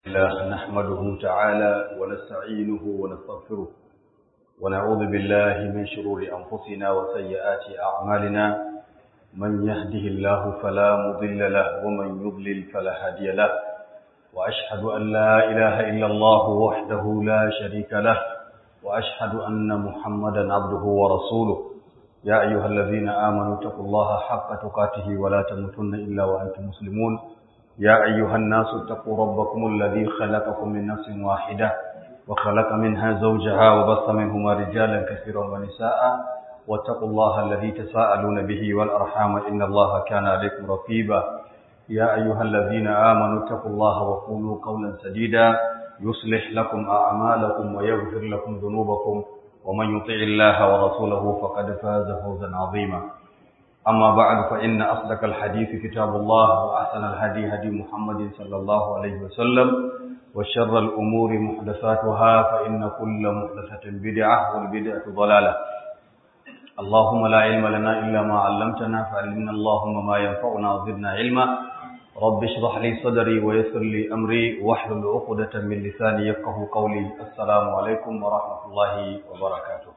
الله نحمده تعالى ونستعينه ونستغفره ونعوذ بالله من شرور أنفسنا وسيئات أعمالنا من يهده الله فلا مضل له ومن يضلل فلا هادي له وأشهد أن لا إله إلا الله وحده لا شريك له وأشهد أن محمدا عبده ورسوله يا أيها الذين آمنوا اتقوا الله حق تقاته ولا تموتن إلا وأنتم مسلمون يا أيها الناس اتقوا ربكم الذي خلقكم من نفس واحدة وخلق منها زوجها وبث منهما رجالا كثيرا ونساء واتقوا الله الذي تساءلون به والأرحام إن الله كان عليكم رقيبا يا أيها الذين آمنوا اتقوا الله وقولوا قولا سديدا يصلح لكم أعمالكم ويغفر لكم ذنوبكم ومن يطع الله ورسوله فقد فاز فوزا عظيما أما بعد فإن أصدق الحديث كتاب الله وأحسن الهدي هدي محمد صلى الله عليه وسلم وشر الأمور محدثاتها فإن كل محدثة بدعة والبدعة ضلالة اللهم لا علم لنا إلا ما علمتنا فعلمنا اللهم ما ينفعنا وزدنا علما رب اشرح لي صدري ويسر لي أمري واحلل عقدة من لساني يفقه قولي السلام عليكم ورحمة الله وبركاته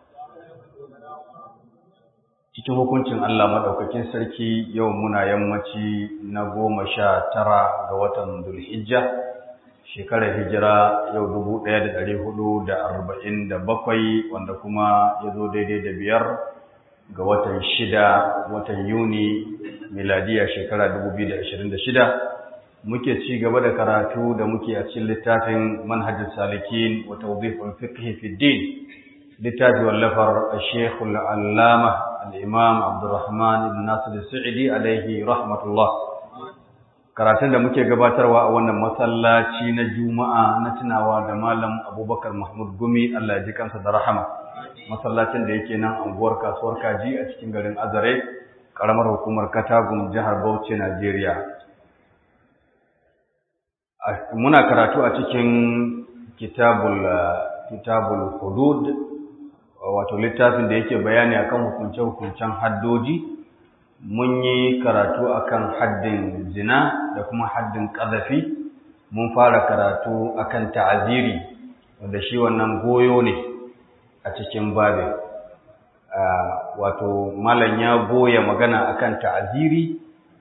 cikin hukuncin Allah maɗaukakin sarki yau muna yammaci na goma sha tara ga watan Dulhijja shekarar hijira yau dubu ɗaya da ɗari hudu da arba'in da bakwai wanda kuma ya zo daidai da biyar ga watan shida watan Yuni miladiya shekara dubu biyu da ashirin da shida muke ci gaba da karatu da muke a cikin littafin manhajin salikin wa tawdiful fiqh fi din littafi wallafar Sheikhul Allama al-Imam Abdurrahman ibn Nasir Sa'idi alaihi rahmatullah karatun da muke gabatarwa a wannan masallaci na Juma'a na tunawa da Malam Abubakar Mahmud Gumi Allah ya ji kansa da rahama masallacin da yake nan anguwar kasuwar Kaji a cikin garin Azare karamar hukumar Katagum jihar Bauchi Najeriya muna karatu a cikin kitabul kitabul hudud wato littafin da yake bayani akan hukunce-hukuncen haddoji mun yi karatu akan haddin zina da kuma haddin ƙazafi mun fara karatu akan ta'aziri wanda shi wannan goyo ne a cikin babin wato malam ya goya magana akan ta'aziri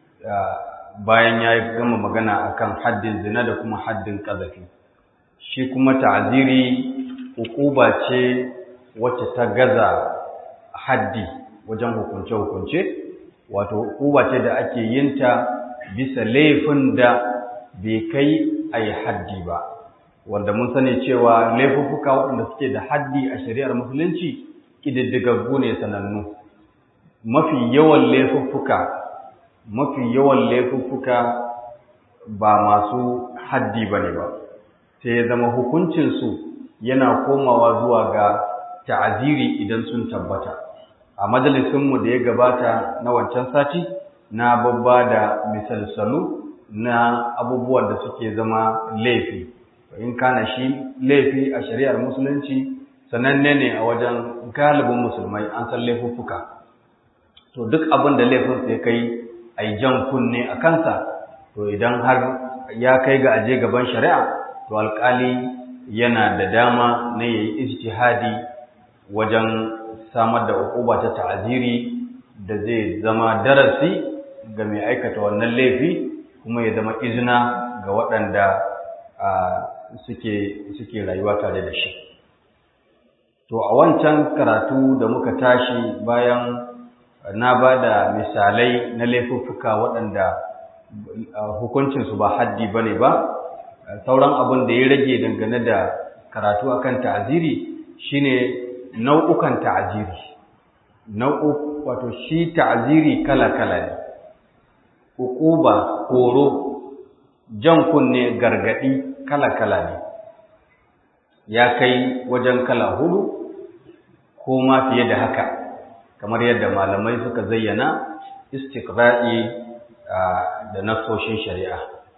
bayan ya gama magana akan haddin zina da kuma haddin ƙazafi shi kuma ta'aziri hukuba ce wacce ta gaza haddi wajen hukunce-hukunce wato hukuba ce da ake yinta bisa laifin da bai kai a yi haddi ba wanda mun sani cewa laifuffuka waɗanda suke da haddi a shari'ar musulunci ƙididdigaggu ne sanannu mafi yawan laifuffuka mafi yawan laifuffuka ba masu haddi ba ne ba sai ya zama hukuncinsu yana komawa zuwa ga ta'aziri idan sun tabbata a majalisinmu da ya gabata na wancan sati na babba da misalsalu na abubuwan da suke zama laifi in kana shi laifi a shari'ar musulunci sananne ne a wajen galibin musulmai an san laifuffuka to duk abin da laifin sai kai a jan kunne a kansa to idan har ya kai ga aje gaban shari'a to alkali yana da dama na yayi ijtihadi wajen samar da ukuba ta ta'aziri da zai zama darasi ga mai aikata wannan laifi kuma ya zama izina ga waɗanda suke suke rayuwa tare da shi to a wancan karatu da muka tashi bayan na ba da misalai na laifuffuka waɗanda hukuncinsu ba haddi ba ne ba sauran abin da ya rage dangane da karatu akan ta'aziri shine nau'ukan ta'aziri nau'u wato shi ta'aziri kala-kala ne uquba horo jan kunne gargadi kala-kala ne ya kai wajen kala hudu ko ma fiye da haka kamar yadda malamai suka zayyana istiqra'i da nasoshin shari'a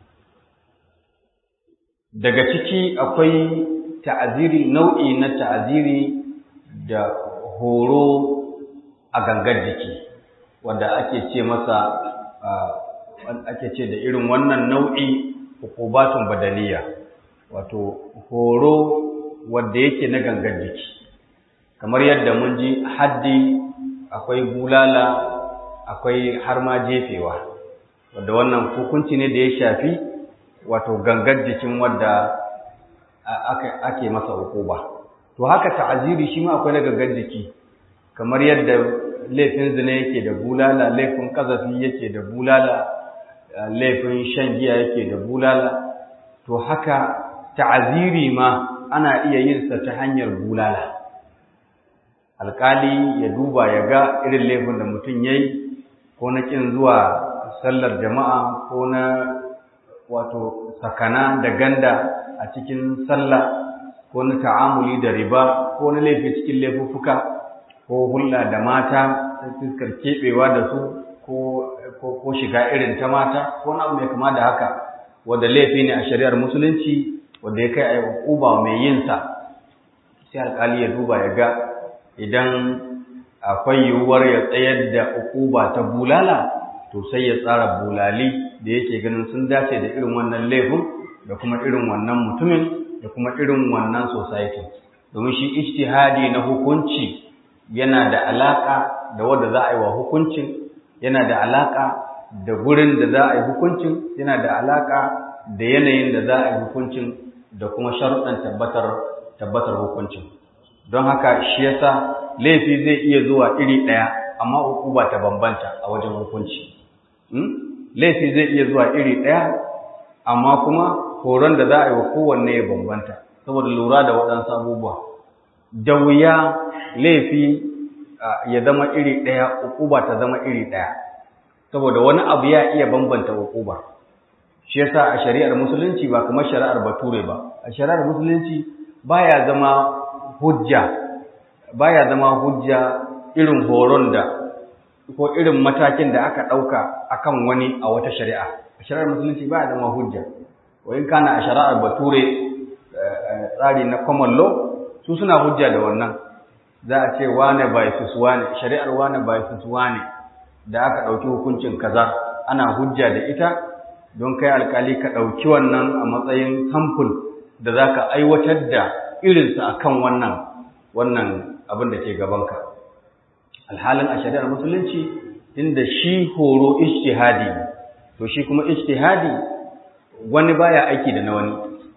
daga ciki akwai ta'aziri nau'i na ta'aziri da horo a gangar jiki wanda ake ce masa ake ce da irin wannan nau'i hukubatun badaliya wato horo wanda yake na gangan jiki kamar yadda mun ji haddi akwai bulala akwai har ma jefewa wadda wannan hukunci ne da ya shafi wato gangan jikin wadda ake masa hukuba to haka ta'aziri shi ma akwai na gangan jiki kamar yadda laifin zina yake da bulala laifin kazafi yake da bulala laifin shan giya yake da bulala to haka ta'aziri ma ana iya yin sa ta hanyar bulala alkali ya duba ya ga irin laifin da mutum yayi ko na kin zuwa sallar jama'a ko na wato sakana da ganda a cikin sallah ko na ta'amuli da riba ko na laifi cikin laifuffuka ko hulɗa da mata ta fuskar keɓewa da su ko shiga irin ta mata ko na abu mai kama da haka wanda laifi ne a shari'ar musulunci wanda ya kai a yi mai yin sa sai alƙali ya duba ya ga idan akwai yiwuwar ya tsayar da uquba ta bulala to sai ya tsara bulali da yake ganin sun dace da irin wannan laifin da kuma irin wannan mutumin da kuma irin wannan society domin shi ijtihadi na hukunci yana da alaka da wanda za a yi wa hukuncin yana da alaka da gurin da za a yi hukuncin yana da alaka da yanayin da za a yi hukuncin da kuma sharuɗan tabbatar tabbatar hukuncin don haka shi yasa laifi zai iya zuwa iri ɗaya amma hukuma ta bambanta a wajen hukunci laifi zai iya zuwa iri ɗaya amma kuma horon da za a yi wa kowanne ya bambanta saboda lura da waɗansu abubuwa da wuya laifi ya zama iri ɗaya hukuma ta zama iri ɗaya saboda wani abu ya iya bambanta hukuma shi yasa a shari'ar musulunci ba kamar shari'ar bature ba a shari'ar musulunci baya zama hujja baya zama hujja irin horon da ko irin matakin da aka ɗauka akan wani a wata shari'a a shari'ar musulunci baya zama hujja wa in kana a shari'ar bature tsari na common law su suna hujja da wannan za a ce wane by sus wane shari'ar wane by sus wane da aka ɗauki hukuncin kaza ana hujja da ita don kai alkali ka ɗauki wannan a matsayin samfur da za ka aiwatar da irinsa a kan wannan wannan abin da ke gabanka alhalin a shari'ar musulunci inda shi horo ijtihadi to shi kuma ijtihadi wani baya aiki da na wani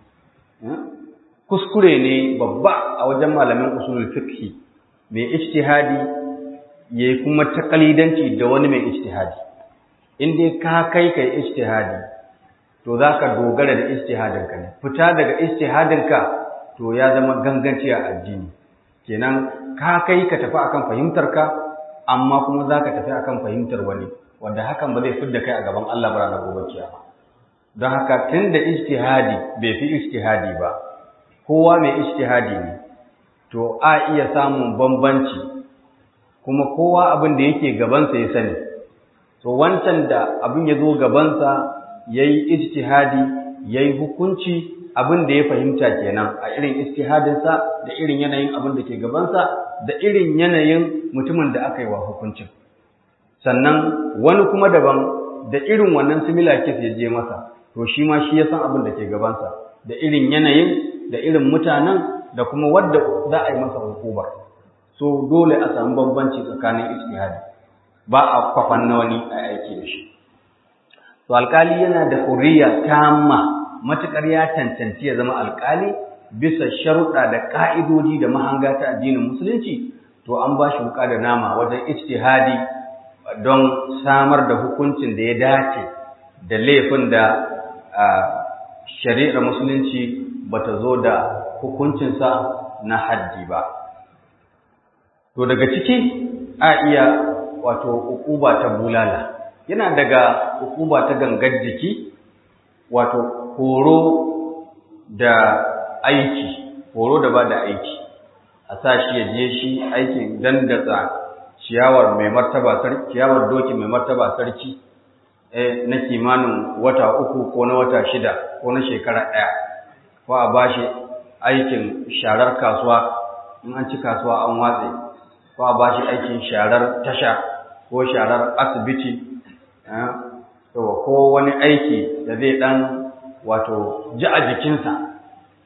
kuskure ne babba a wajen malamin usulul fiqh mai ijtihadi yayi kuma takalidanci da wani mai ijtihadi in dai ka kai kai ijtihadi to zaka dogara da ijtihadinka ne fita daga ijtihadinka to ya zama ganganci a addini kenan ka kai ka tafi akan fahimtarka amma kuma zaka tafi akan fahimtar wani wanda hakan ba zai fidda kai a gaban Allah ba ranar gobe kiyama don haka tunda ijtihadi bai fi ijtihadi ba kowa mai ijtihadi ne to a iya samun bambanci kuma kowa abin da yake gabansa ya sani to wancan da abin ya zo gabansa ya yi ijtihadi ya yi hukunci abin da ya fahimta kenan a irin ijtihadinsa da irin yanayin abin da ke gabansa da irin yanayin mutumin da aka yi wa hukuncin sannan wani kuma daban da irin wannan similar case ya je masa to shi ma shi ya san abin da ke gabansa da irin yanayin da irin mutanen da kuma wadda za a yi masa hukubar so dole a samu bambanci tsakanin ijtihadi ba a kwafan na wani a aiki da shi to alkali yana da hurriya tamma matukar ya cancanci ya zama alkali bisa sharuɗa da ka'idodi da mahanga ta addinin musulunci to an ba shi wuka da nama wajen ijtihadi don samar da hukuncin da ya dace da laifin da shari'ar musulunci bata zo da hukuncinsa na haddi ba to daga ciki a iya wato ukuba ta bulala yana daga ukuba ta gangar jiki wato horo da aiki horo da ba da aiki a sa shi ya je shi aikin dandatsa ciyawar mai martaba sarki ciyawar doki mai martaba sarki eh na kimanin wata uku ko na wata shida ko na shekara ɗaya ko a bashi aikin sharar kasuwa in an ci kasuwa an watse ko a bashi aikin sharar tasha ko sharar asibiti ko wani aiki da zai dan wato ji a jikinsa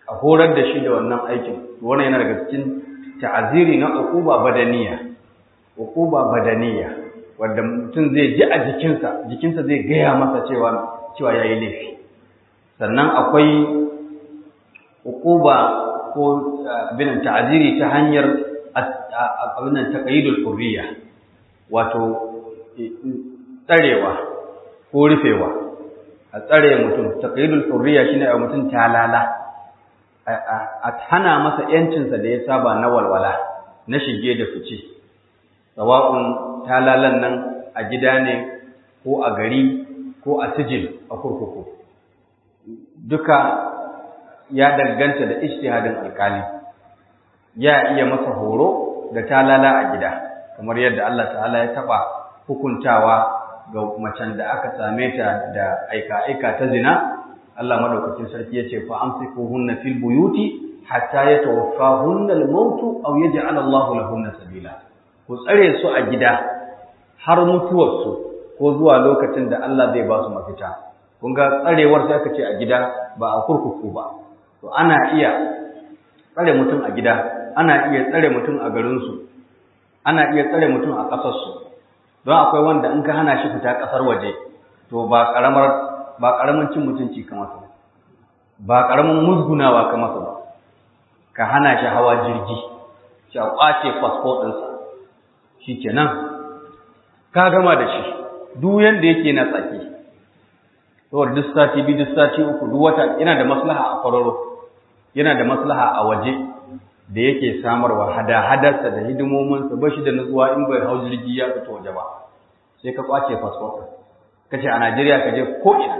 a horar da shi da wannan aikin wannan yana daga cikin ta'aziri na uquba badaniya uquba badaniya wanda mutum zai ji a jikinsa jikinsa zai gaya masa cewa cewa yayi laifi sannan akwai uquba ko bin ta'aziri ta hanyar abin nan taqyidul hurriya wato tsarewa ko rufewa a tsare mutum taqyidul hurriya shine a mutum talala a hana masa yancinsa da ya saba na walwala na shige da fice sawa'un talalan nan a gida ne ko a gari ko a sijil a kurkuku duka ya danganta da ijtihadin alkali ya iya masa horo da talala a gida kamar yadda Allah ta'ala ya taba hukuntawa ga macen da aka same ta da aika-aika ta zina Allah madaukakin sarki ya ce fa amsikuhunna fil buyuti hatta yatawaffahunna al-maut aw yaj'al Allahu lahunna sabila ku tsare su a gida har mutuwar su ko zuwa lokacin da Allah zai ba su mafita kun ga tsarewar sai aka ce a gida ba a kurkuku ba to ana iya tsare mutum a gida ana iya tsare mutum a garin su ana iya tsare mutum a ƙasar su don akwai wanda in ka hana shi fita ƙasar waje to ba ƙaramar ba ƙaramin cin mutunci ka masa ba ƙaramin musgunawa ka masa ba ka hana shi hawa jirgi shi a ƙwace fasfo ɗinsa shi kenan ka gama da shi duk yanda yake na tsaki saboda duk sati biyu duk sati uku duk wata yana da maslaha a kwararo yana da maslaha a waje da yake samarwa hada-hadarsa da hidimominsa ba shi da nutsuwa in bai hau jirgi ya fito waje ba sai ka ƙwace fasfo ɗin ka ce a Najeriya ka je ko'ina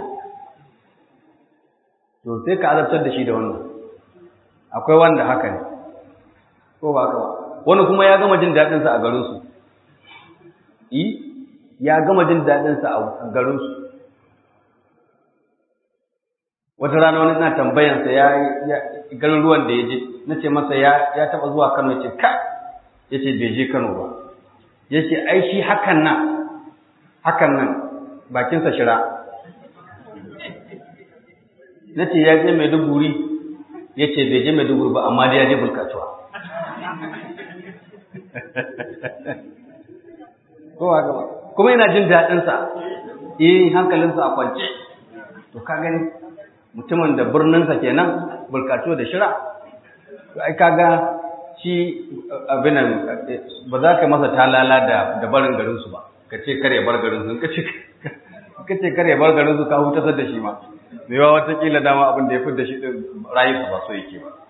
to sai ka azabtar da shi da wannan akwai wanda haka ne ko ba ka ba wani kuma ya gama jin daɗinsa a garinsu yi ya gama jin daɗinsa a garinsu wata rana wani ina tambayansa ya garin ruwan da ya je na ce masa ya taɓa zuwa kano ya ce ka ya ce bai je kano ba ya ce ai shi hakan nan hakan nan bakinsa shira na ce ya je maiduguri ya ce bai je maiduguri ba amma dai ya je bulkatuwa kowa gaba kuma yana jin daɗinsa eh hankalinsa a kwance to ka gani mutumin da birninsa kenan bulkatuwa da shira to ai kaga shi abinan ba za ka masa talala da barin garinsu ba ka ce kare bar garinsu ka ce kace kare bar garin su ka hutar da shi ma me yawa watakila dama abin da ya fi da shi din rayuwa ba so yake ba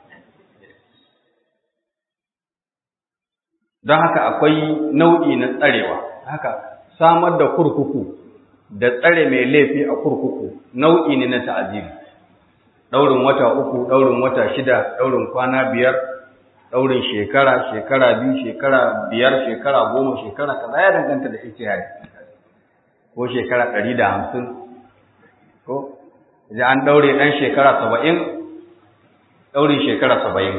don haka akwai nau'i na tsarewa haka samar da kurkuku da tsare mai laifi a kurkuku nau'i ne na ta'aziri daurin wata uku daurin wata shida daurin kwana biyar daurin shekara shekara biyu shekara biyar shekara goma shekara kaza ya danganta da ijtihadi ko shekara ɗari da hamsin ko idan an ɗaure ɗan shekara saba'in ɗaurin shekara saba'in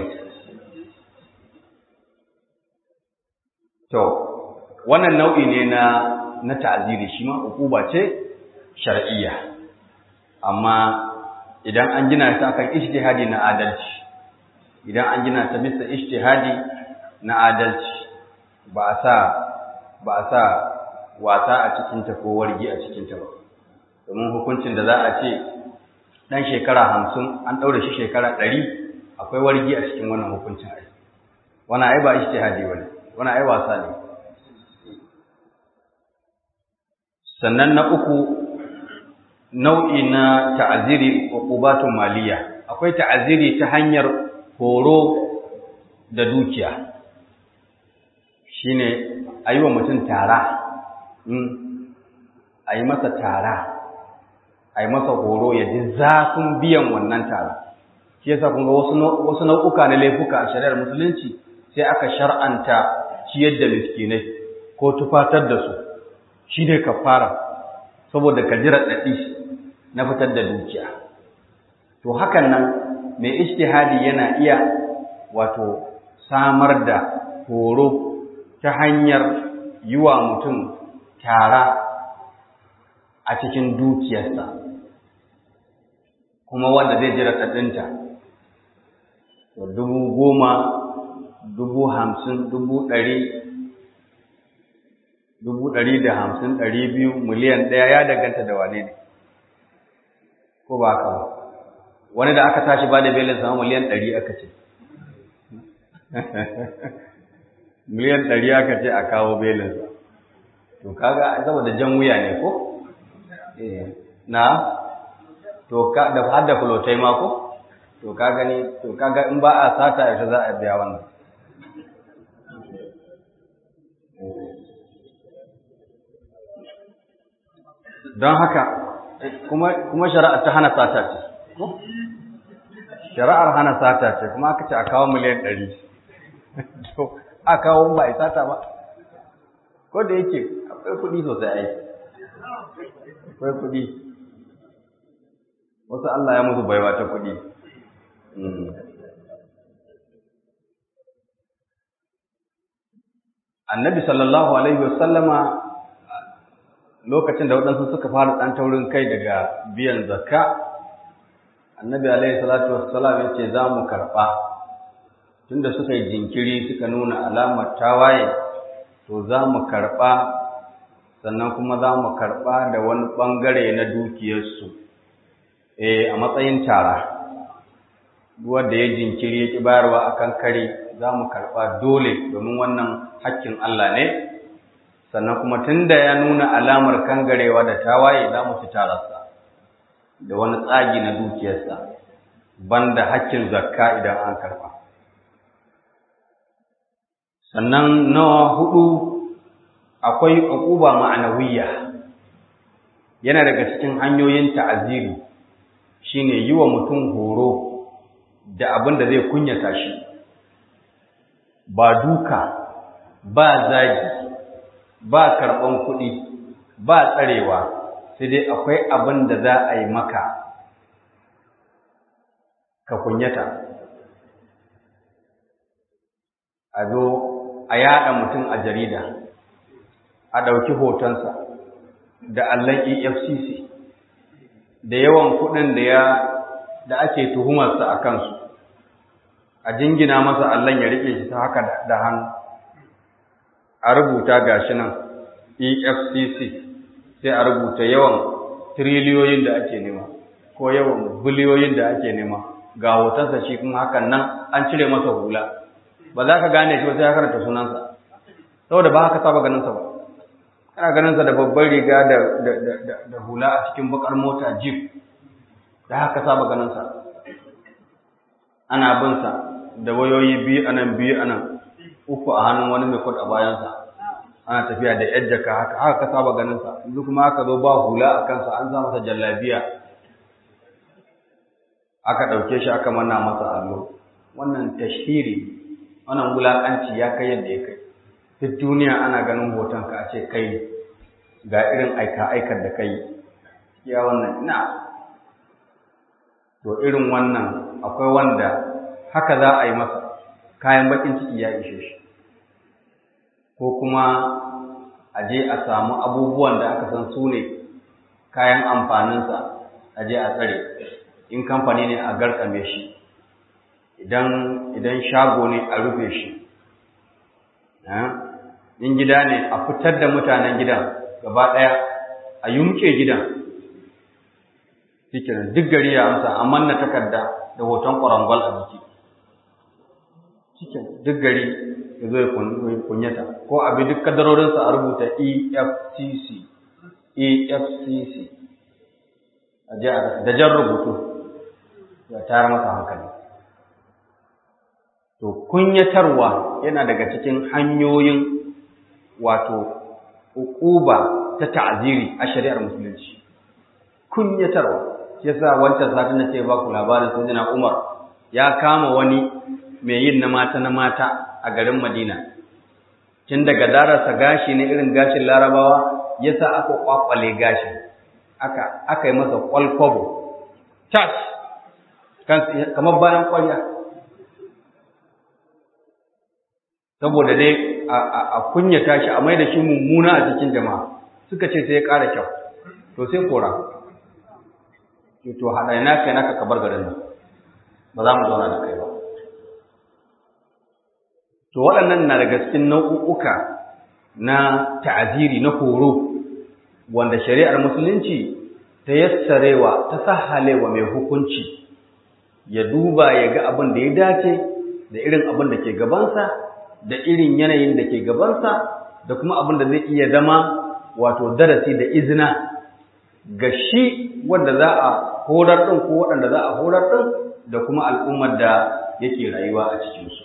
to wannan nau'i ne na na ta'aziri shi ma ukuba ce shar'iyya amma idan an gina ta akan ijtihadi na adalci idan an gina ta bisa ijtihadi na adalci ba a sa ba a sa wasa a cikinta ko wargi a cikinta ba domin hukuncin da za a ce ɗan shekara hamsin an ɗaure shi shekara ɗari akwai wargi a cikin wannan hukuncin ai wani ai ba ishtihadi ba ne wani ai wasa ne sannan na uku nau'i na ta'aziri uqubatun maliya akwai ta'aziri ta hanyar horo da dukiya shine ayi wa mutum tara a yi masa tara a yi masa horo ya ji zafin biyan wannan tara shi yasa kun ga wasu nau'uka na laifuka a shari'ar musulunci sai aka shar'anta ciyar da miskinai ko tufatar da su shi ne kafara saboda ka jira daɗi na fitar da dukiya to hakan nan mai ijtihadi yana iya wato samar da horo ta hanyar yi wa mutum tara a cikin dukiyarsa kuma wanda zai jira ɗaɗinta to dubu goma dubu hamsin dubu ɗari dubu ɗari da hamsin ɗari biyu miliyan ɗaya ya danganta da wane ne ko ba haka ba wani da aka tashi ba da belin sama miliyan ɗari aka ce miliyan ɗari aka ce a kawo belinsa to kaga saboda jan wuya ne ko na to ka da har da fulotai ma ko to ka gani to kaga in ba a sata yaushe za a biya wannan don haka kuma kuma shari'a ta hana sata ce ko shari'ar hana sata ce kuma aka ce a kawo miliyan ɗari to a kawo ba a sata ba ko da yake akwai kuɗi sosai ai akwai kuɗi wasu Allah ya musu baiwa ta kuɗi annabi sallallahu alaihi wasallama lokacin da waɗansu suka fara ɗan taurin kai daga biyan zakka annabi alaihi salatu wassalam ya ce za mu karɓa tunda suka yi jinkiri suka nuna alamar tawaye to za mu karɓa sannan kuma za mu karɓa da wani ɓangare na dukiyarsu a matsayin tara wanda ya jinkiri ya ƙi bayarwa a kan kare za mu karɓa dole domin wannan hakkin Allah ne sannan kuma tunda ya nuna alamar kangarewa da tawaye za mu ci tararsa da wani tsagi na dukiyarsa banda hakkin zakka idan an karɓa sannan na hudu akwai uquba ma'anawiyya yana daga cikin hanyoyin ta'aziri shine yi wa mutum horo da abin da zai kunyata shi ba duka ba zagi ba karɓan kuɗi ba tsarewa sai dai akwai abin da za a yi maka ka kunyata a zo a yaɗa mutum a jarida a ɗauki hotonsa da allon efcc da yawan kuɗin da ya da ake tuhumarsa a kansu a jingina masa allon ya riƙe shi ta haka da hannu a rubuta gashi nan efcc sai a rubuta yawan tiriliyoyin da ake nema ko yawan biliyoyin da ake nema ga hotonsa shi kuma hakan nan an cire masa hula ba za ka gane shi ba sai ya karanta sunansa saboda ba haka saba ganinsa ba kana ganinsa da babbar riga da, da, hula a cikin bakar mota jeep da haka saba ganinsa ana binsa da wayoyi biyu anan biyu anan uku a hannun wani mai kod a bayansa ana tafiya da yadda ka haka haka ka saba ganinsa yanzu kuma aka zo ba hula a kansa an sa masa jallabiya aka ɗauke shi aka manna masa allo wannan tashhiri wannan wulaƙanci ya kai yadda ya kai duk duniya ana ganin hoton ka a ce kai ne ga irin aika-aikar da kai ya wannan ina to irin wannan akwai wanda haka za a yi masa kayan bakin ciki ya ishe shi ko kuma a je a samu abubuwan da aka san su ne kayan amfaninsa a je a tsare in kamfani ne a garkame shi idan idan shago ne a rufe shi in gida ne a fitar da mutanen gidan gaba ɗaya a yumke gidan cikin duk gari ya amsa a manna takarda da hoton ƙwarangwal a jiki cikin duk gari ya zo ya kunyata ko abi duk kadarorinsa a rubuta efcc efcc da jan rubutu ya tayar masa hankali to kunyatarwa yana daga cikin hanyoyin wato uquba ta ta'ziri a shari'ar musulunci kunyatarwa yasa wancan satin na ce ba ku labarin sayyidina Umar ya kama wani mai yin na mata na mata a garin Madina tun daga darasa gashi ne irin gashin Larabawa yasa aka kwakwale gashin aka aka yi masa kwalkwabo tas kamar bayan kwarya saboda dai a kunyata shi a mai da shi mummuna a cikin jama'a suka ce sai ya ƙara kyau to sai kora to haɗa ina kai naka kabar garin nan ba za mu zauna da kai ba to waɗannan na daga cikin nau'uka na ta'aziri na horo wanda shari'ar musulunci ta yassarewa ta sahalewa mai hukunci ya duba ya ga abin da ya dace da irin abin da ke gabansa da irin yanayin da ke gabansa da kuma abin da zai iya zama wato darasi da izina ga shi wanda za a horar ɗin ko waɗanda za a horar ɗin da kuma al'ummar da yake rayuwa a cikinsu.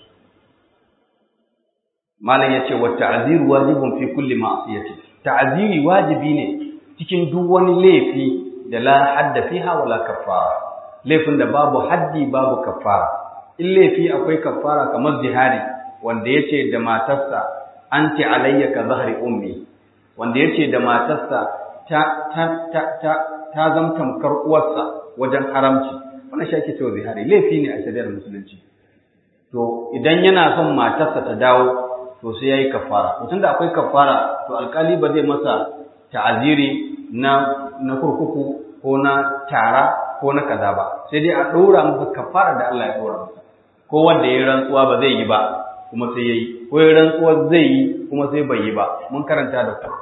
Malam ya ce wa ta'aziru wajibun fi kulli ma'asiyati. Ta'aziri wajibi ne cikin duk wani laifi da la hadda fiha wala kaffara. Laifin da babu haddi babu kaffara. In laifi akwai kaffara kamar zihari wanda yace da matarsa anti alayya ka zahri ummi wanda yace da matarsa ta ta ta ta ta zamtamkar uwarsa wajen haramci wannan shi ake cewa zihari laifi ne a shari'ar musulunci to idan yana son matarsa ta dawo to sai yayi kafara to tunda akwai kafara to alkali ba zai masa ta'aziri na na kurkuku ko na tara ko na kaza ba sai dai a ɗora masa kafara da Allah ya ɗora masa ko wanda ya rantsuwa ba zai yi ba kuma sai yayi ko ya rantsuwa zai yi kuma sai bai yi ba mun karanta da ku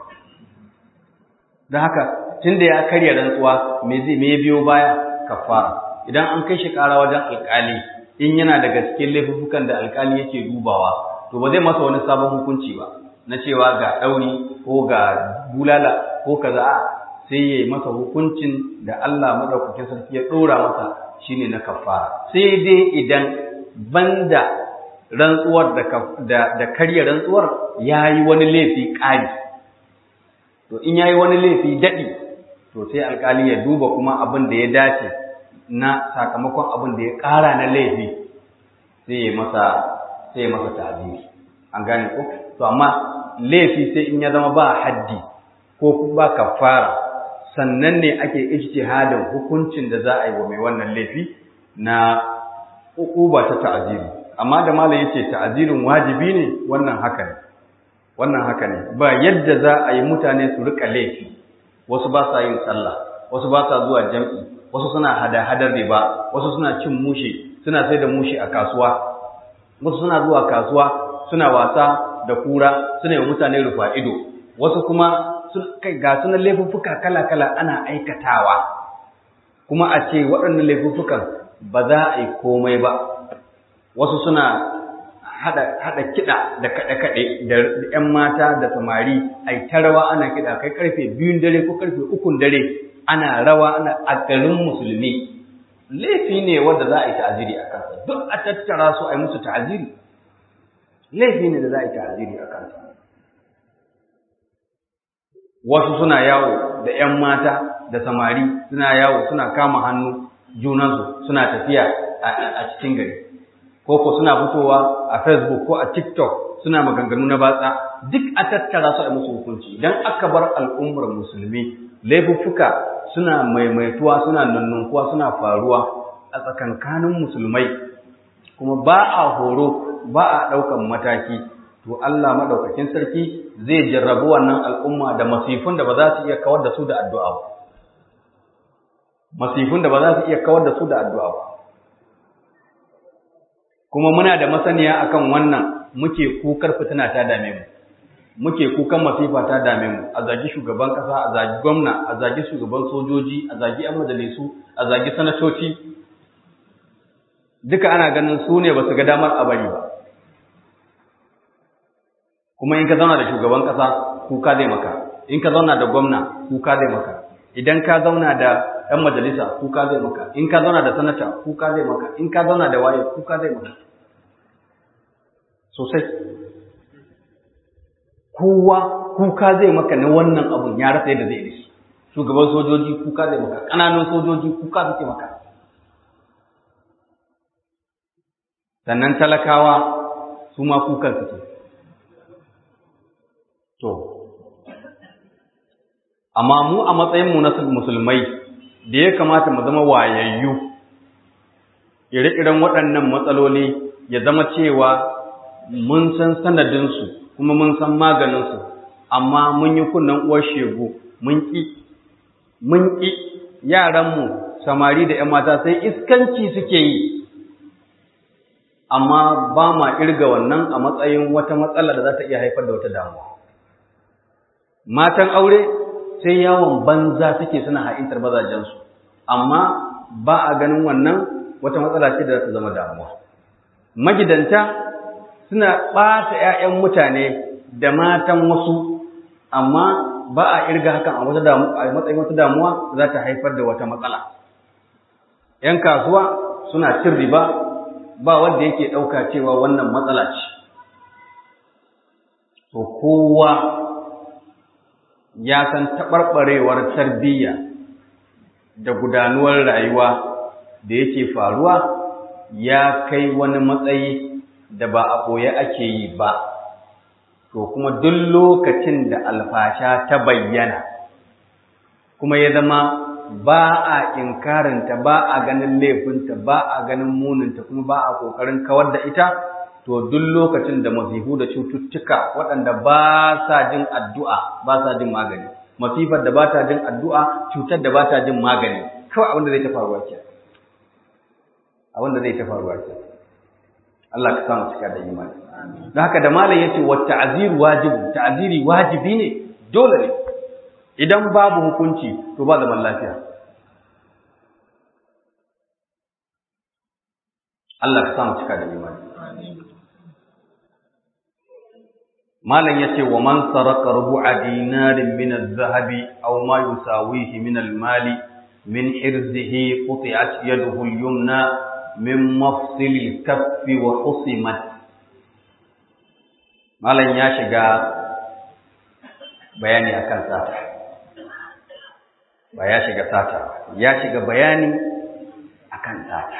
don haka tunda ya karya rantsuwa me zai me biyo baya kafara idan an kai shi ƙara wajen alƙali in yana daga cikin laifukan da alƙali yake dubawa to ba zai masa wani sabon hukunci ba na cewa ga ɗauri ko ga bulala ko kaza sai ya yi masa hukuncin da Allah madaukakin sarki ya ɗora masa shine na kafara sai dai idan banda rantsuwar da da karya rantsuwar yayi wani laifi ƙari to in yayi wani laifi daɗi to sai alƙali ya duba kuma abin da ya dace na sakamakon abin da ya ƙara na laifi sai ya masa sai ya masa ta'ziri an gane ko to amma laifi sai in ya zama ba haddi ko ba kafara sannan ne ake ijtihadin hukuncin da za a yi wa mai wannan laifi na uquba ta ta'ziri amma da malam yace ta'zirin wajibi ne wannan haka ne wannan haka ne ba yadda za a yi mutane su rika laifi wasu ba sa yin sallah wasu ba sa zuwa jam'i wasu suna hada-hadar riba wasu suna cin mushe suna sai da mushe a kasuwa wasu suna zuwa kasuwa suna wasa da kura suna yi mutane rufa ido wasu kuma kai ga sunan laifuffuka kala-kala ana aikatawa kuma a ce waɗannan laifuffukan ba za a yi komai ba wasu suna haɗa kiɗa da kaɗe-kaɗe da ‘yan mata da samari a yi ta rawa ana kiɗa kai ƙarfe biyun dare ko ƙarfe ukun dare ana rawa ana a garin musulmi laifi ne wanda za a yi ta'aziri a kansa duk a tattara su a yi musu ta'aziri laifi ne da za a yi ta'aziri a kansa wasu suna yawo da ‘yan mata da samari suna yawo suna kama hannu junansu suna tafiya a cikin gari ko ko suna fitowa a facebook ko a tiktok suna maganganu na batsa duk a tattara su a musu hukunci idan aka bar al'ummar musulmi laifuffuka suna maimaituwa suna nannunkuwa suna faruwa a tsakankanin musulmai kuma ba a horo ba a ɗaukan mataki to Allah madaukakin sarki zai jarrabu wannan al'umma da masifun da ba za su iya kawar da su da addu'a ba masifun da ba za su iya kawar da su da addu'a ba kuma muna da masaniya akan wannan muke kukar fitina ta dame mu muke kukan masifa ta dame mu a zagi shugaban kasa a zagi gwamna a zagi shugaban sojoji a zagi yan majalisu a zagi sanatoci duka ana ganin su ne ba su ga damar a bari ba kuma in ka zauna da shugaban kasa kuka zai maka in ka zauna da gwamna kuka zai maka idan ka zauna da ɗan majalisa kuka zai maka in ka zauna da sanata kuka zai maka in ka zauna da waye kuka zai maka sosai kowa kuka zai maka na wannan abun ya rasa yadda zai yi shi shugaban sojoji kuka zai maka ƙananan sojoji kuka suke maka sannan talakawa su ma kukan suke to amma mu a matsayinmu na musulmai da ya kamata mu zama wayayyu ire-iren waɗannan matsaloli ya zama cewa mun san sanadinsu kuma mun san maganinsu amma mun yi kunnen uwar shegu mun ƙi mun ƙi yaranmu samari da ‘yan mata sai iskanci suke yi amma ba ma irga wannan a matsayin wata matsala da za ta iya haifar da wata damuwa matan aure sai yawon banza suke suna ha'intar mazajensu amma ba a ganin wannan wata matsala ce da za ta zama damuwa magidanta suna ɓata ‘ya'yan mutane da matan wasu amma ba a irga hakan a matsayin wata damuwa za ta haifar da wata matsala ‘yan kasuwa suna cin riba ba wanda yake ɗauka cewa wannan matsala ce to kowa ya san taɓarɓarewar tarbiyya da gudanuwar rayuwa da yake faruwa ya kai wani matsayi da ba a ɓoye ake yi ba to kuma duk lokacin da alfasha ta bayyana kuma ya zama ba a inkarinta ba a ganin laifinta ba a ganin muninta kuma ba a ƙoƙarin kawar da ita to duk lokacin da masifu da cututtuka waɗanda ba sa jin addu'a ba sa jin magani masifar da ba ta jin addu'a cutar da ba ta jin magani kawai abin da zai ta faruwa ke abin da zai ta faruwa ke Allah ka samu cika da imani don haka da malam yace wa ta'ziru wajibu ta'ziri wajibi ne dole ne idan babu hukunci to ba zaman lafiya Allah ka samu cika da imani malam yace wa man saraka rubu'a dinarin min az-zahabi aw ma yusawihi min al-mali min irzihi quti'at yaduhu al-yumna min mafsil al-kaff wa husimat malam ya shiga bayani akan sata ba ya shiga sata ya shiga bayani akan sata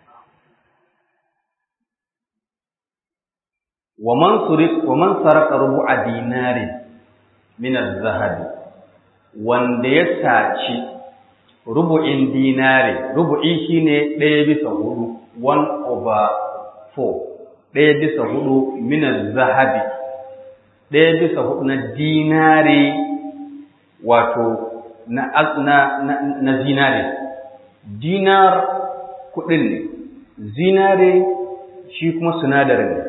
ومن سرق ومن سرق ربع دينار من الذهب wanda ya saci rubu'in dinari rubu'i shine ɗaya bisa hudu one over four ɗaya bisa hudu min zahabi ɗaya bisa hudu na dinari wato na na na, na zinare dinar kuɗin ne zinare shi kuma sinadarin ne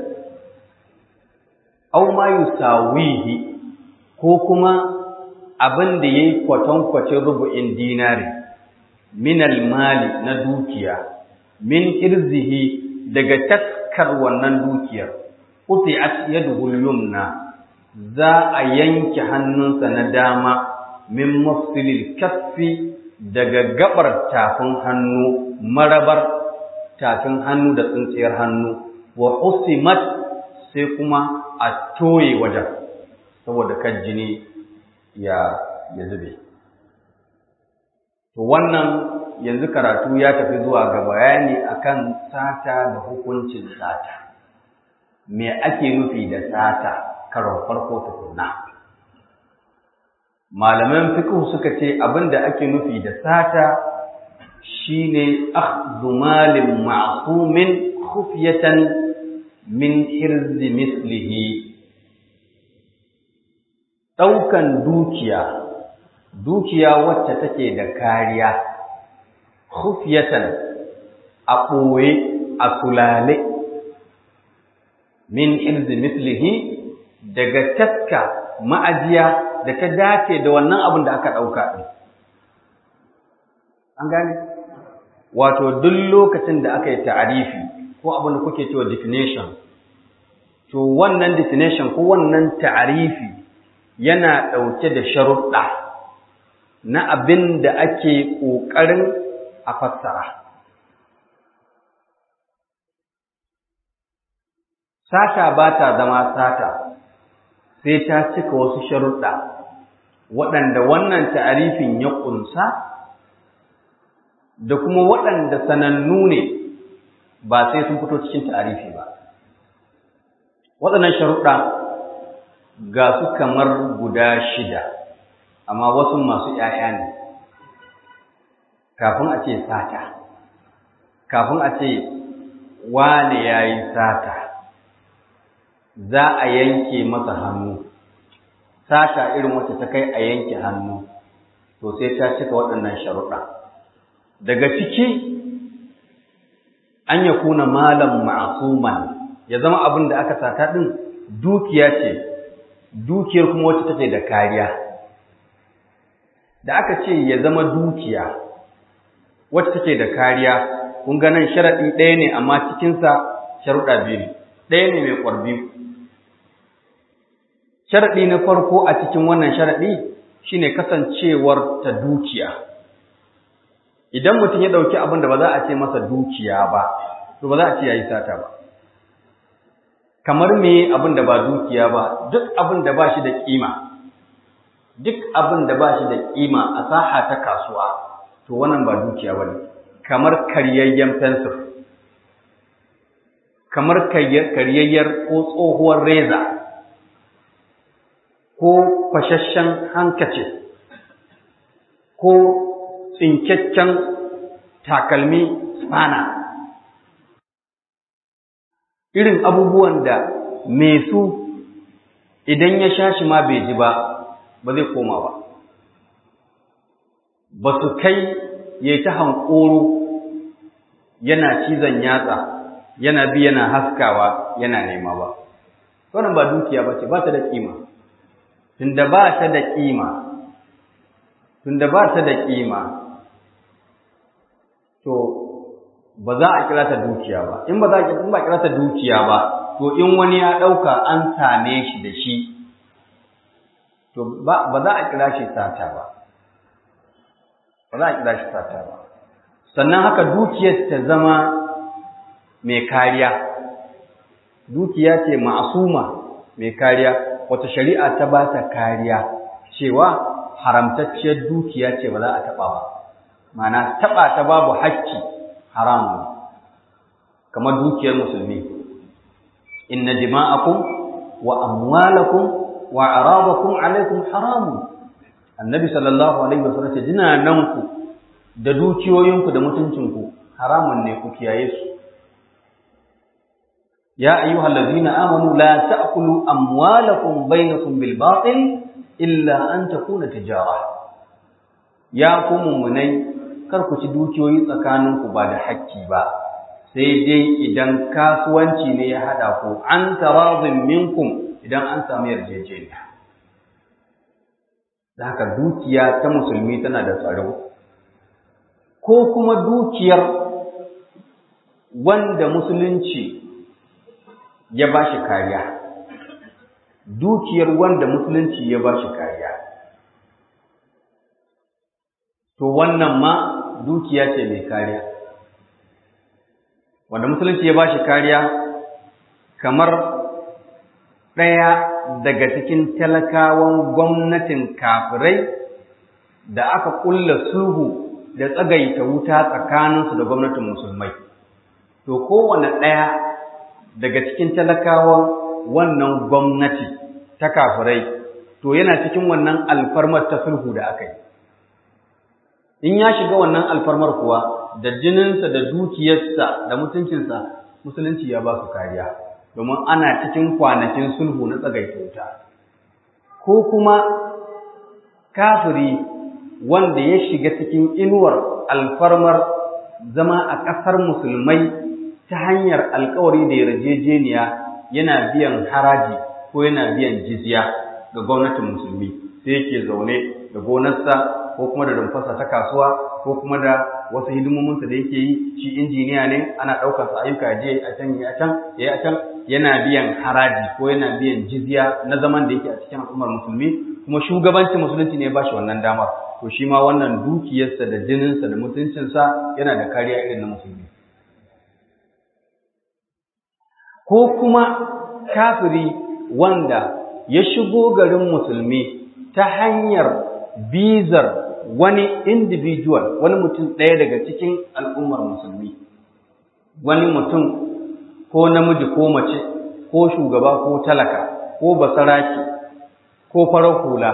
aw ma yusawihi ko kuma abin da yayi kwatankwacin rubu'in dinari min mali na dukiya min irzihi daga taskar wannan dukiyar quti'at yaduhu yumna za a yanke hannunsa na dama min mafsilil kaffi daga gabar tafin hannu marabar tafin hannu da tsintsiyar hannu wa usimat sai kuma a toye wajen saboda kan jini ya ya zube to wannan yanzu karatu ya tafi zuwa ga bayani akan sata da hukuncin sata me ake nufi da sata karon farko tukunna malaman fiqh suka ce abinda ake nufi da sata shine akhdhu malin ma'sumin khufyatan min hirzi mislihi ɗaukan dukiya dukiya wacce take da kariya khufyatan a ɓoye a sulale min hirzi mislihi daga taska ma'ajiya da ta dace da wannan abin da aka ɗauka ɗin an gane wato duk lokacin da aka yi ta'arifi ko abin da kuke cewa definition to wannan definition ko wannan ta'arifi yana ɗauke da sharuɗa na abin da ake ƙoƙarin a fassara sata ba ta zama sata sai ta cika wasu sharuɗa waɗanda wannan ta'arifin ya ƙunsa da kuma waɗanda sanannu ne ba sai sun fito cikin ta'arifi ba waɗannan sharuɗa ga su kamar guda shida amma wasu masu ‘ya'ya ne kafin a ce sata kafin a ce wane ya yi sata za a yanke masa hannu sata irin wacce ta kai a yanke hannu to sai ta cika waɗannan sharuɗa daga ciki an ya kuna malam ma'asuman ya zama abin da aka sata ɗin dukiya ce dukiyar kuma wacce take da kariya da aka ce ya zama dukiya wacce take da kariya kun ga nan sharaɗi ɗaya ne amma cikinsa sharuɗa biyu ne ɗaya ne mai ƙwarbi sharaɗi na farko a cikin wannan sharaɗi shine kasancewar ta dukiya idan mutum ya ɗauki abin da ba za a ce masa dukiya ba to ba za a ce ya yi sata ba kamar me abin da ba dukiya ba duk abin da ba shi da ƙima duk abin da ba shi da ƙima a saha ta kasuwa to wannan ba dukiya ba ne kamar karyayyen fensir kamar karyayyar ko tsohuwar reza ko fashashen hankace ko tsinkakken takalmi spana irin abubuwan da mai su idan ya sha shi ma bai ji ba ba zai koma ba ba su kai ya yi ta hankoro yana cizon yatsa yana bi yana haskawa yana nema ba wannan ba dukiya ba ce ba ta da kima tunda ba ta da kima tunda ba ta da kima to ba za a kira ta dukiya ba in ba za a in ba kira ta dukiya ba to in wani ya dauka an same shi da shi to ba ba za a kira shi sata ba ba za a kira shi sata ba sannan haka dukiyar ta zama mai kariya dukiya ce ma'asuma mai kariya wata shari'a ta ba ta kariya cewa haramtacciyar dukiya ce ba za a taɓa ba mana taɓa ta babu hakki haramun kamar dukiyar musulmi inna dima'akum wa amwalakum wa arabakum alaikum haramun annabi sallallahu alaihi wasallam ce jinananku da dukiyoyinku da mutuncinku haramun ne ku kiyaye su يا أيها الذين آمنوا لا تأكلوا أموالكم بينكم بالباطل إلا أن تكون تجارة يا قوم مني karku ci dukiyoyi tsakaninku ba da hakki ba sai dai idan kasuwanci ne ya hada ku an tarazin minkum idan an samu yarjejeniya da haka dukiya ta musulmi tana da tsaro ko kuma dukiyar wanda musulunci ya ba shi kariya dukiyar wanda musulunci ya ba shi kariya to wannan ma dukiya ce mai kariya wanda musulunci ya ba shi kariya kamar ɗaya daga cikin talakawan gwamnatin kafirai da aka ƙulla sulhu da tsagaita wuta tsakaninsu da gwamnatin musulmai to kowane ɗaya daga cikin talakawan wannan gwamnati ta kafirai to yana cikin wannan alfarmar ta sulhu da aka yi in ya shiga wannan alfarmar kuwa da jininsa da dukiyarsa da mutuncinsa musulunci ya ba su kariya domin ana cikin kwanakin sulhu na tsagaita wuta ko kuma kafiri wanda ya shiga cikin inuwar alfarmar zama a ƙasar musulmai ta hanyar alkawari da yarjejeniya yana biyan haraji ko yana biyan jizya ga gwamnatin musulmi sai yake zaune da gonarsa ko kuma da rumfarsa ta kasuwa ko kuma da wasu hidimominsa da yake yi shi injiniya ne ana ɗaukar sa ayyuka je a can ya can ya a can yana biyan haraji ko yana biyan jizya na zaman da yake a cikin al'ummar musulmi kuma shugabancin musulunci ne ba shi wannan damar to shi ma wannan dukiyarsa da jininsa da mutuncinsa yana da kariya irin na musulmi ko kuma kafiri wanda ya shigo garin musulmi ta hanyar bizar wani individual wani mutum ɗaya daga cikin al'ummar musulmi wani mutum ko namiji ko mace ko shugaba ko talaka ko basaraki ko farar hula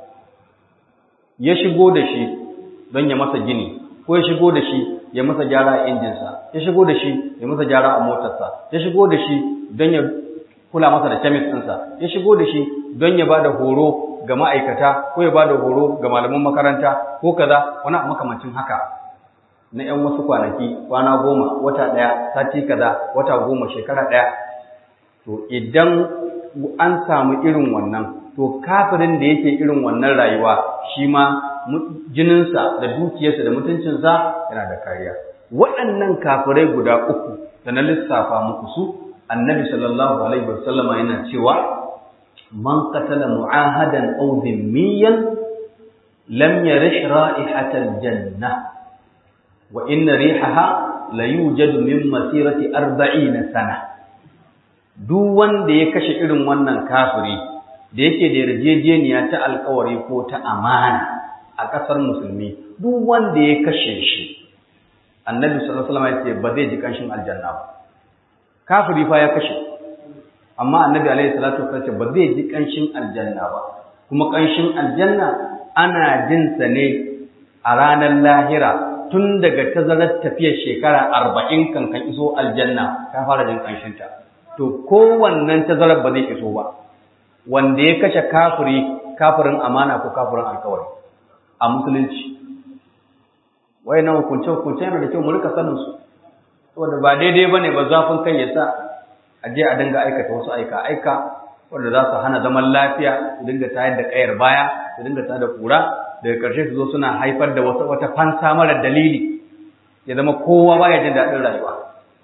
ya shigo da shi don ya masa gini ko ya shigo da shi ya masa gyara a injinsa ya shigo da shi ya masa gyara a motarsa ya shigo da shi don ya kula masa da kemis ɗinsa ya shigo da shi don ya ba da horo ga ma'aikata ko ya ba da horo ga malaman makaranta ko kaza wani makamancin haka na ‘yan wasu kwanaki kwana goma wata ɗaya sati kaza wata goma shekara ɗaya to idan an samu irin wannan to kafirin da yake irin wannan rayuwa shi ma jininsa da dukiyarsa da mutuncinsa yana da kariya waɗannan kafirai guda uku da na lissafa muku su annabi sallallahu alaihi wasallama yana cewa man qatala mu'ahadan aw dhimmiyan lam yarish ra'ihatal janna wa inna rihaha la yujadu min masirati 40 sana duk wanda ya kashe irin wannan kafiri da yake da yarjejeniya ta alkawari ko ta amana a ƙasar musulmi duk wanda ya kashe shi annabi sallallahu alaihi wasallam ya ce ba zai ji kanshin aljanna ba kafiri fa ya kashe amma annabi alaihi salatu wasallam ba zai ji kanshin aljanna ba kuma kanshin aljanna ana jin sa ne a ranar lahira tun daga tazarar tafiyar shekara arba'in kan kan iso aljanna ka fara jin kanshinta to kowannen tazarar ba zai iso ba wanda ya kashe kafiri kafirin amana ko kafirin alkawari a musulunci wayannan hukunce hukunce yana da kyau mu rika sanin su saboda ba daidai bane ba zafin kai ya sa a je a dinga aikata wasu aika aika wanda za su hana zaman lafiya su dinga tayar da kayar baya su dinga tayar da kura daga ƙarshe su zo suna haifar da wata wata fansa mara dalili ya zama kowa baya jin daɗin rayuwa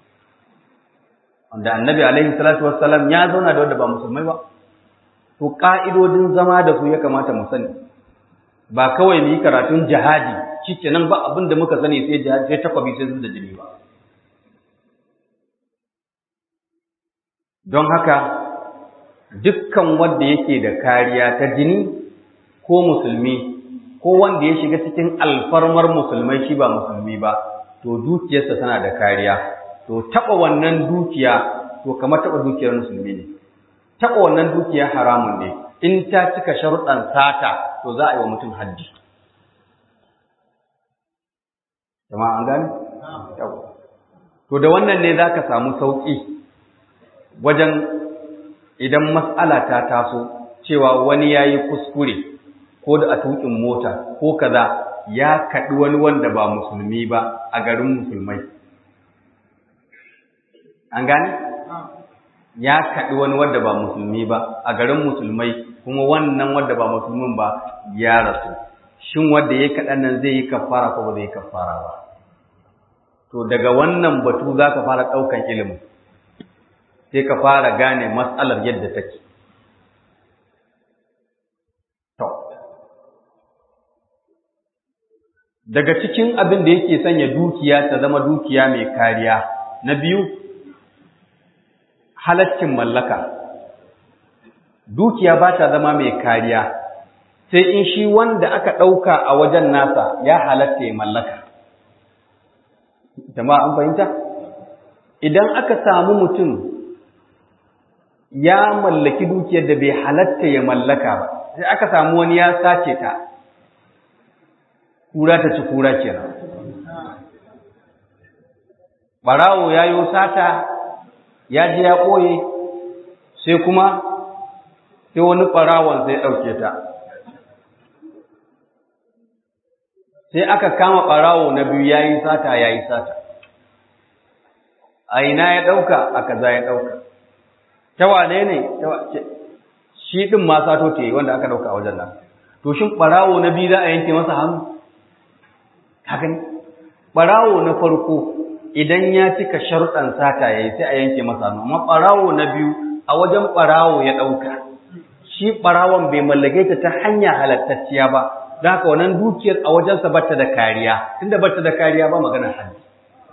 wanda annabi alaihi salatu wassalam ya zauna da wanda ba musulmai ba to ka'idodin zama da su ya kamata mu sani ba kawai mu yi karatun jihadi shikenan ba abin da muka sani sai jihadi sai takwabi sai zuwa da jini ba don haka dukkan wanda yake da kariya ta jini ko musulmi ko wanda ya shiga cikin alfarmar musulmai shi ba musulmi ba to dukiyarsa tana da kariya to taɓa wannan dukiya to kamar taɓa dukiyar musulmi ne taɓa wannan dukiya haramun ne in ta cika sharuɗan sata to za a yi wa mutum haddi jama'a an gane to da wannan ne za ka samu sauƙi wajen idan mas'ala ta taso cewa wani ya yi kuskure ko da a tuƙin mota ko kaza ya kaɗi wani wanda ba musulmi ba a garin musulmai an gane ya kaɗi wani wanda ba musulmi ba a garin musulmai kuma wannan wanda ba musulmin ba ya rasu shin wanda ya kaɗan nan zai yi kafara ko ba zai yi kafara ba to daga wannan batu za ka fara ɗaukan ilimin sai ka fara gane matsalar yadda take to daga cikin abin da yake sanya dukiya ta zama dukiya mai kariya na biyu halaccin mallaka dukiya ba ta zama mai kariya sai in shi wanda aka ɗauka a wajen nasa ya halatta ya mallaka jama'a an fahimta idan aka samu mutum ya mallaki dukiyar da bai halatta ya mallaka ba sai aka samu wani ya sace ta kura ta ci kura kenan barawo ya yi sata ya je ya ɓoye sai kuma sai wani ɓarawon sai ɗauke ta sai aka kama ɓarawo na biyu ya yi sata ya yi sata a ina ya ɗauka a kaza ya ɗauka ta wane ne shi ɗin ma sato ta yi wanda aka ɗauka a wajen nan to shin ɓarawo na biyu za a yanke masa hannu hakan ɓarawo na farko idan ya cika sharuɗan sata ya yi sai a yanke masa hannu amma ɓarawo na biyu a wajen ɓarawo ya ɗauka shi ɓarawon bai mallake ta ta hanya halattacciya ba don haka wannan dukiyar a wajensa bata da kariya tunda bata da kariya ba maganar haddi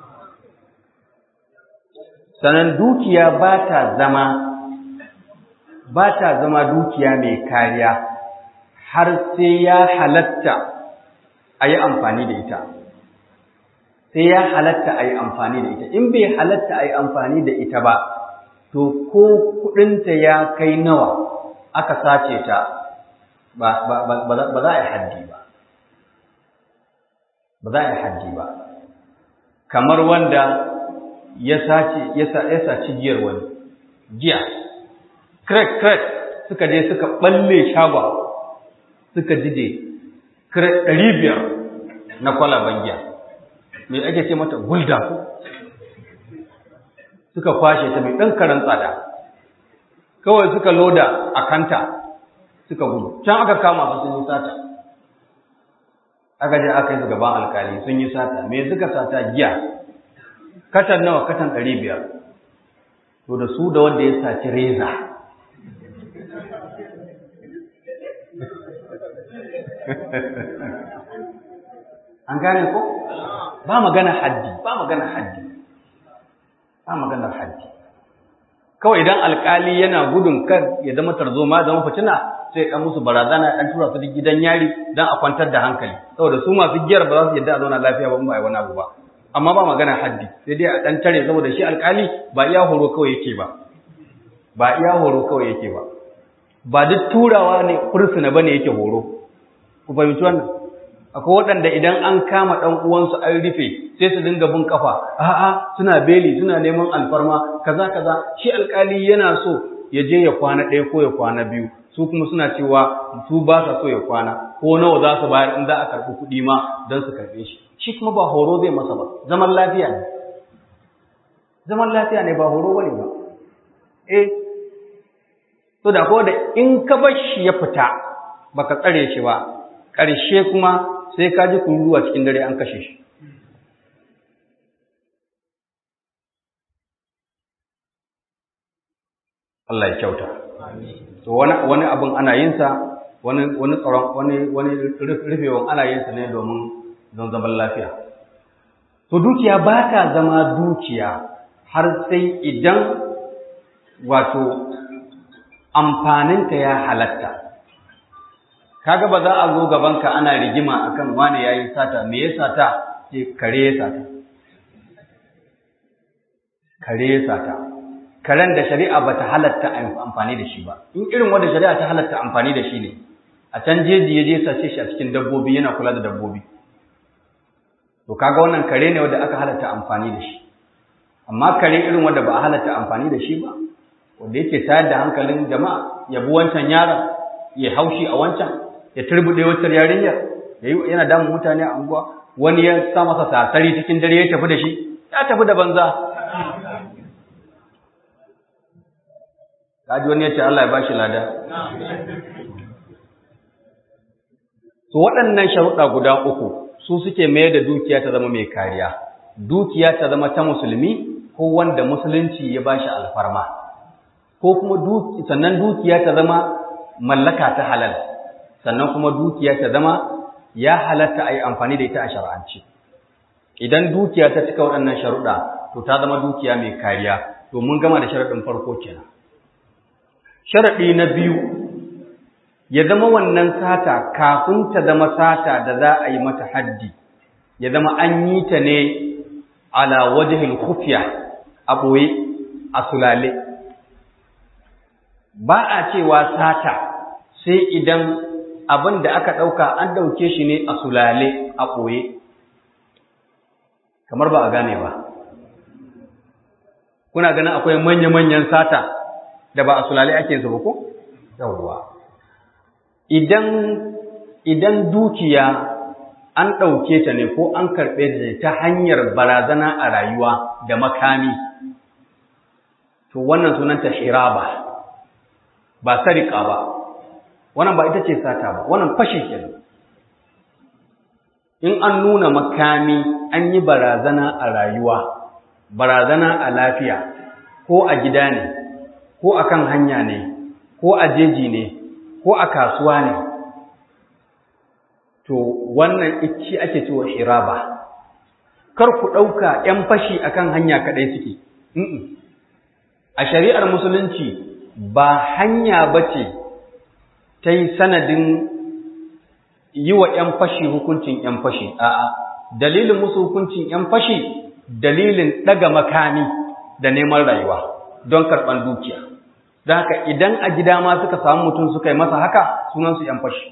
sanan dukiya ba ta zama ba ta zama dukiya mai kariya har sai ya halatta a yi amfani da ita sai ya halatta a yi amfani da ita in bai halatta a yi amfani da ita ba to ko kudinta ya kai nawa aka sace ta ba za a yi haddi ba ba za a yi haddi ba kamar wanda ya sace ya saci giyar wani giya crack crack suka je suka balle shagon suka jide crack ɗari biyar na kwalaban giya mai ake ce mata gulda ko suka kwashe ta mai ɗan karan tsada kawai suka loda a kanta suka gudu can aka kama su sun yi sata aka je aka yi su gaban alkali sun yi sata me suka sata giya katan nawa katan ɗari biyar to da su da wanda ya saci reza an gane ko ba magana haddi ba magana haddi ba maganar haddi kawai idan alkali yana gudun kar ya zama tarzoma zama fitina sai ya musu barazana dan tura su gidan yari dan a kwantar da hankali saboda su masu giyar ba za su yadda a zauna lafiya ba ba ai wani abu ba amma ba magana haddi sai dai a dan tare saboda shi alkali ba iya horo kawai yake ba ba iya horo kawai yake ba ba duk turawa ne fursuna bane yake horo ku fahimci wannan akwai waɗanda idan an kama ɗan uwansu an rufe sai su dinga bin kafa a'a suna beli suna neman alfarma kaza kaza shi alkali yana so ya je ya kwana ɗaya ko ya kwana biyu su kuma suna cewa su ba sa so ya kwana ko nawa za su bayar in za a karɓi kuɗi ma don su karɓe shi shi kuma ba horo zai masa ba zaman lafiya ne zaman lafiya ne ba horo bane ba eh to da ko da in ka bar shi ya fita baka tsare shi ba ƙarshe kuma sai ka ji kururuwa cikin dare an kashe shi Allah ya kyauta to wani wani abin ana yin sa wani wani tsaron wani wani rufewan ana yin sa ne domin don zaman lafiya to dukiya ba ta zama dukiya har sai idan wato amfaninta ya halatta kaga ba za a zo gabanka ana rigima akan wane yayi sata me ya sata ce kare ya sata kare ya sata karen da shari'a bata halatta amfani da shi ba in irin wanda shari'a ta halatta amfani da shi ne a can jeji ya je sace shi a cikin dabbobi yana kula da dabbobi to kaga wannan kare ne wanda aka halatta amfani da shi amma kare irin wanda ba a halatta amfani da shi ba wanda yake tayar da hankalin jama'a ya bi wancan yaron ya haushi a wancan ya turbuɗe wancan yarinyar yana damun mutane a unguwa wani ya sa masa sasari cikin dare ya tafi da shi ya tafi da banza kaji wani ya ce Allah ya bashi lada to waɗannan sharuɗa guda uku su suke mayar da dukiya ta zama mai kariya dukiya ta zama ta musulmi ko wanda musulunci ya bashi alfarma ko kuma sannan dukiya ta zama mallaka ta halal sannan kuma dukiya ta zama ya halatta a yi amfani da ita a shar'anci idan dukiya ta cika waɗannan sharuɗa to ta zama dukiya mai kariya to mun gama da sharaɗin farko kenan sharaɗi na biyu ya zama wannan sata kafin ta zama sata da za a yi mata haddi ya zama an yi ta ne ala wajhil khufya a ɓoye a sulale ba a cewa sata sai idan abin da aka ɗauka an ɗauke shi ne a sulale a ɓoye kamar ba a gane ba kuna ganin akwai manya-manyan sata da ba a sulale ake zuba ko? yawwa idan idan dukiya an ɗauke ta ne ko an karɓe ta ta hanyar barazana a rayuwa da makami to wannan sunanta hiraba ba sarika ba wannan ba ita ce sata ba wannan fashe kenan in an nuna makami an yi barazana a rayuwa barazana a lafiya ko a gida ne ko a kan hanya ne ko a jeji ne ko a kasuwa ne to wannan ici ake cewa hiraba kar ku ɗauka ‘yan fashi akan hanya kaɗai suke a shari'ar musulunci ba hanya ba ce ta yi sanadin yi wa ‘yan fashi hukuncin ‘yan fashi, a'a, dalilin musu hukuncin ‘yan fashi dalilin ɗaga makami da neman rayuwa don karɓar dukiya. Don haka idan a gida ma suka samu mutum suka yi masa haka sunansu ‘yan fashi.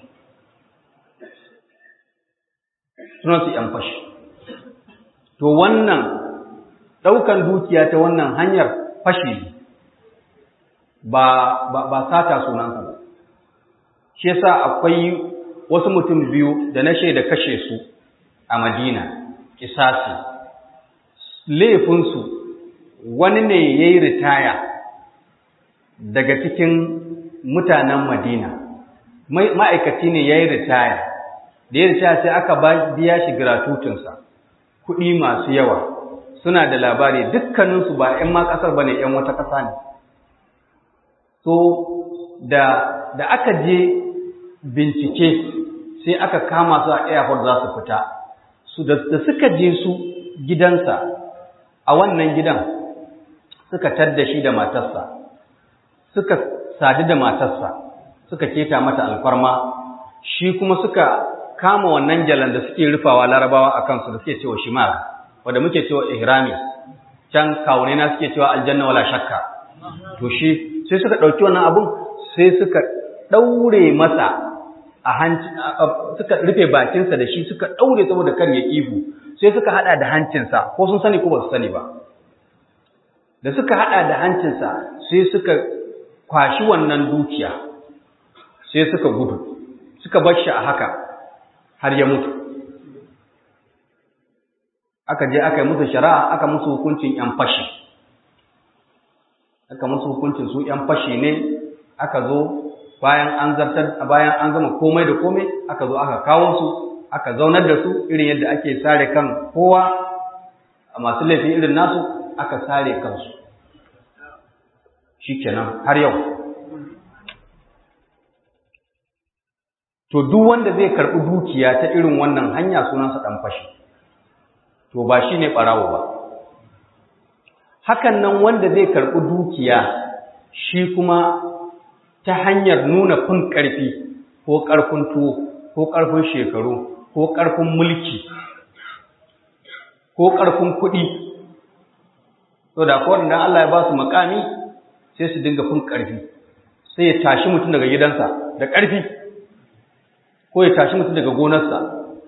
Sunansu ‘yan fashi. To wannan ɗaukan dukiya ta wannan hanyar fashi ba, ba, ba sata sunansa ba. Shi yasa akwai wasu mutum biyu da na shaida kashe su a Madina kisasi laifinsu wani ne ya yi ritaya daga cikin mutanen madina ma'aikaci ne ya yi ritaya da ya ritaya sai aka biya shi gratutinsa kuɗi masu yawa suna da labari dukkaninsu ba 'yan ma ƙasar ba ne 'yan wata ƙasa ne so da, da aka je bincike sai aka kama su a airport za su fita su da, suka je su gidansa a wannan gidan suka tadda shi da matarsa suka sadu da matarsa suka keta mata alfarma shi kuma suka kama wannan jalan da suke rufawa larabawa a kansu da suke cewa shimar wanda muke cewa ihrami can kawune na suke cewa aljanna wala shakka to shi sai suka ɗauki wannan abun sai suka ɗaure masa a hanci suka rufe bakinsa da shi suka ɗaure saboda kar ya ihu sai suka haɗa da hancinsa ko sun sani ko ba su sani ba da suka haɗa da hancinsa sai suka kwashi wannan dukiya sai suka gudu suka bar shi a haka har ya mutu aka je aka yi musu shari'a aka musu hukuncin 'yan fashi aka musu hukuncin su 'yan fashi ne aka zo bayan an zartar bayan an gama komai da komai aka zo aka kawo su aka zaunar da su irin yadda ake sare kan kowa a masu laifi irin nasu aka sare kansu shikenan har yau to duk wanda zai karɓi dukiya ta irin wannan hanya sunansa ɗan fashi to ba shi ne ɓarawo ba hakan nan wanda zai karɓi dukiya shi kuma ta hanyar nuna fin ƙarfi ko ƙarfin tuwo ko ƙarfin shekaru ko ƙarfin mulki ko ƙarfin kuɗi to da kowane dan Allah ya ba su makami sai su dinga fin ƙarfi sai ya tashi mutum daga gidansa da ƙarfi ko ya tashi mutum daga gonarsa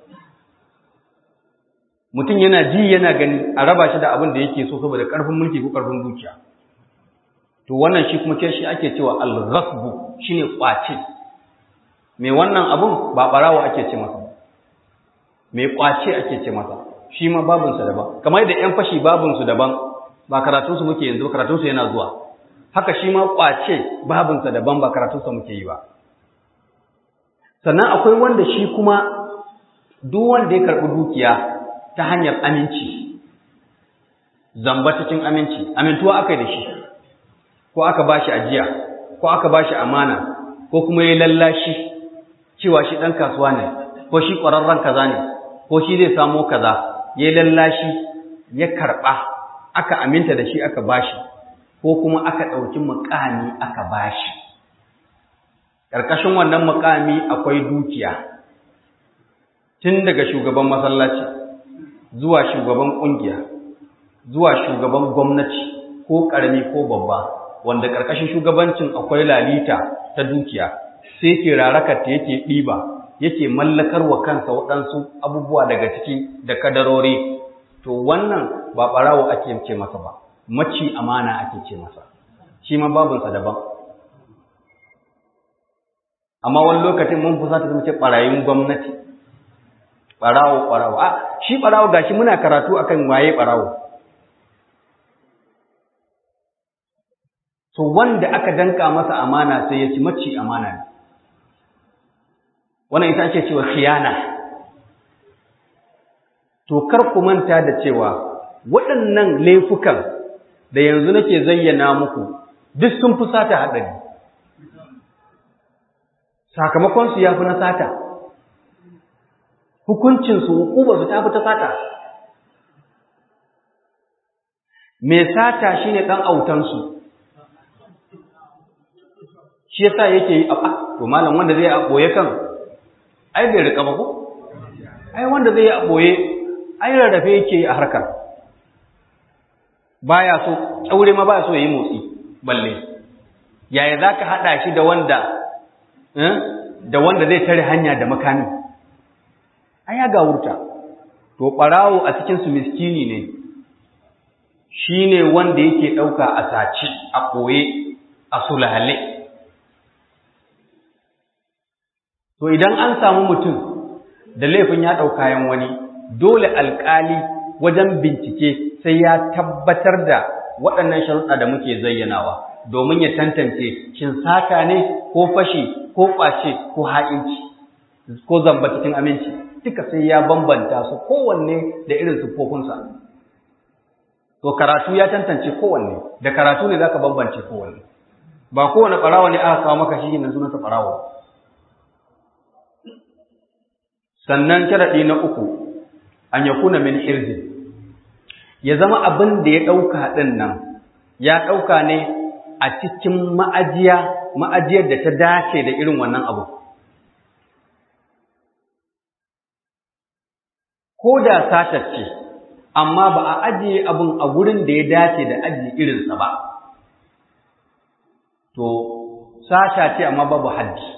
mutum yana ji yana gani a raba shi da abin da yake so saboda ƙarfin mulki ko ƙarfin dukiya to wannan shi kuma shi ake cewa al-ghasbu shine kwace me wannan abun ba barawo ake ce masa me kwace ake ce masa shi ma babun sa daban kamar da ƴan fashi babun su daban ba karatun su muke yanzu karatun su yana zuwa haka shi ma kwace babun sa daban ba karatun sa muke yi ba sannan akwai wanda shi kuma duk wanda ya karɓi dukiya ta hanyar aminci zamba cikin aminci amintuwa aka yi da shi ko aka ba shi ajiya ko aka ba shi amana ko kuma ya lallashi cewa shi ɗan kasuwa ne ko shi ƙwararren kaza ne ko shi zai samo kaza ya lallashi ya karɓa aka aminta da shi aka ba shi ko kuma aka ɗauki muƙami aka ba shi ƙarƙashin wannan muƙami akwai dukiya tun daga shugaban masallaci zuwa shugaban ƙungiya zuwa shugaban gwamnati ko ƙarami ko babba wanda ƙarƙashin shugabancin akwai lalita ta dukiya sai ke rarakar ta yake ɗiba yake mallakar wa kansa waɗansu abubuwa daga ciki da kadarori to wannan ba ɓarawo ake ce masa ba maci amana ake ce masa shi ma babinsa daban amma wani lokacin mun fusa ta ce ɓarayin gwamnati ɓarawo ɓarawo a shi ɓarawo gashi muna karatu akan waye ɓarawo to wanda aka danka masa amana sai ya ci maci amana ne wannan ita ake cewa khiyana to kar ku manta da cewa waɗannan laifukan da yanzu nake zayyana muku duk sun fi sata haɗari sakamakonsu ya fi na sata hukuncinsu hukubarsu ta fi ta sata mai sata shine ɗan autansu shi yasa yake yi a to malam wanda zai a boye kan ai bai rika ba ko ai wanda zai a boye ai rarrafe yake a harkar baya so kyaure ma baya so yayi motsi balle yaya zaka hada shi da wanda eh da wanda zai tare hanya da makami ai ya gawurta to barawo a cikin su miskini ne shine wanda yake dauka a saci a koye a sulale To idan an samu mutum da laifin ya ɗau kayan wani, dole alƙali wajen bincike sai ya tabbatar da waɗannan sharuɗa da muke zayyanawa domin ya tantance shin sata ne ko fashi ko ƙwace ko ha'inci ko zamba cikin aminci duka sai ya bambanta su kowanne da irin siffofinsa to karatu ya tantance kowanne da karatu ne zaka bambance kowanne ba kowane ɓarawa ne aka kawo maka shi ne sunansa ɓarawa sannan sharaɗi na uku an ya kuna min irzi ya zama abin da ya ɗauka ɗin nan ya ɗauka ne a cikin ma'ajiya ma'ajiyar da ta dace da irin wannan abu ko da satar ce amma ba a ajiye abin a gurin da ya dace da ajiye irinsa ba to sata ce amma babu haddi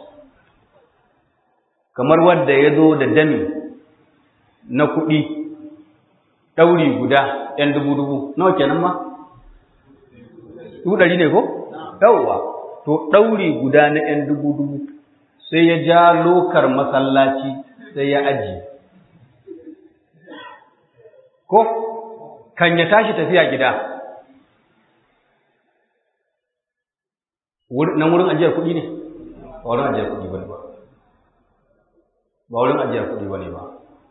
kamar wadda ya zo da dami na kuɗi ɗauri guda ‘yan dubu-dubu nawa kenan ma? dubu ɗari ne ko? yawwa to ɗauri guda na ‘yan dubu-dubu sai ya ja lokar masallaci sai ya ajiye ko kan ya tashi tafiya gida nan wurin ajiyar kuɗi ne ba wurin ajiyar kuɗi ba ne ba ba wurin ajiyar kuɗi ba ne ba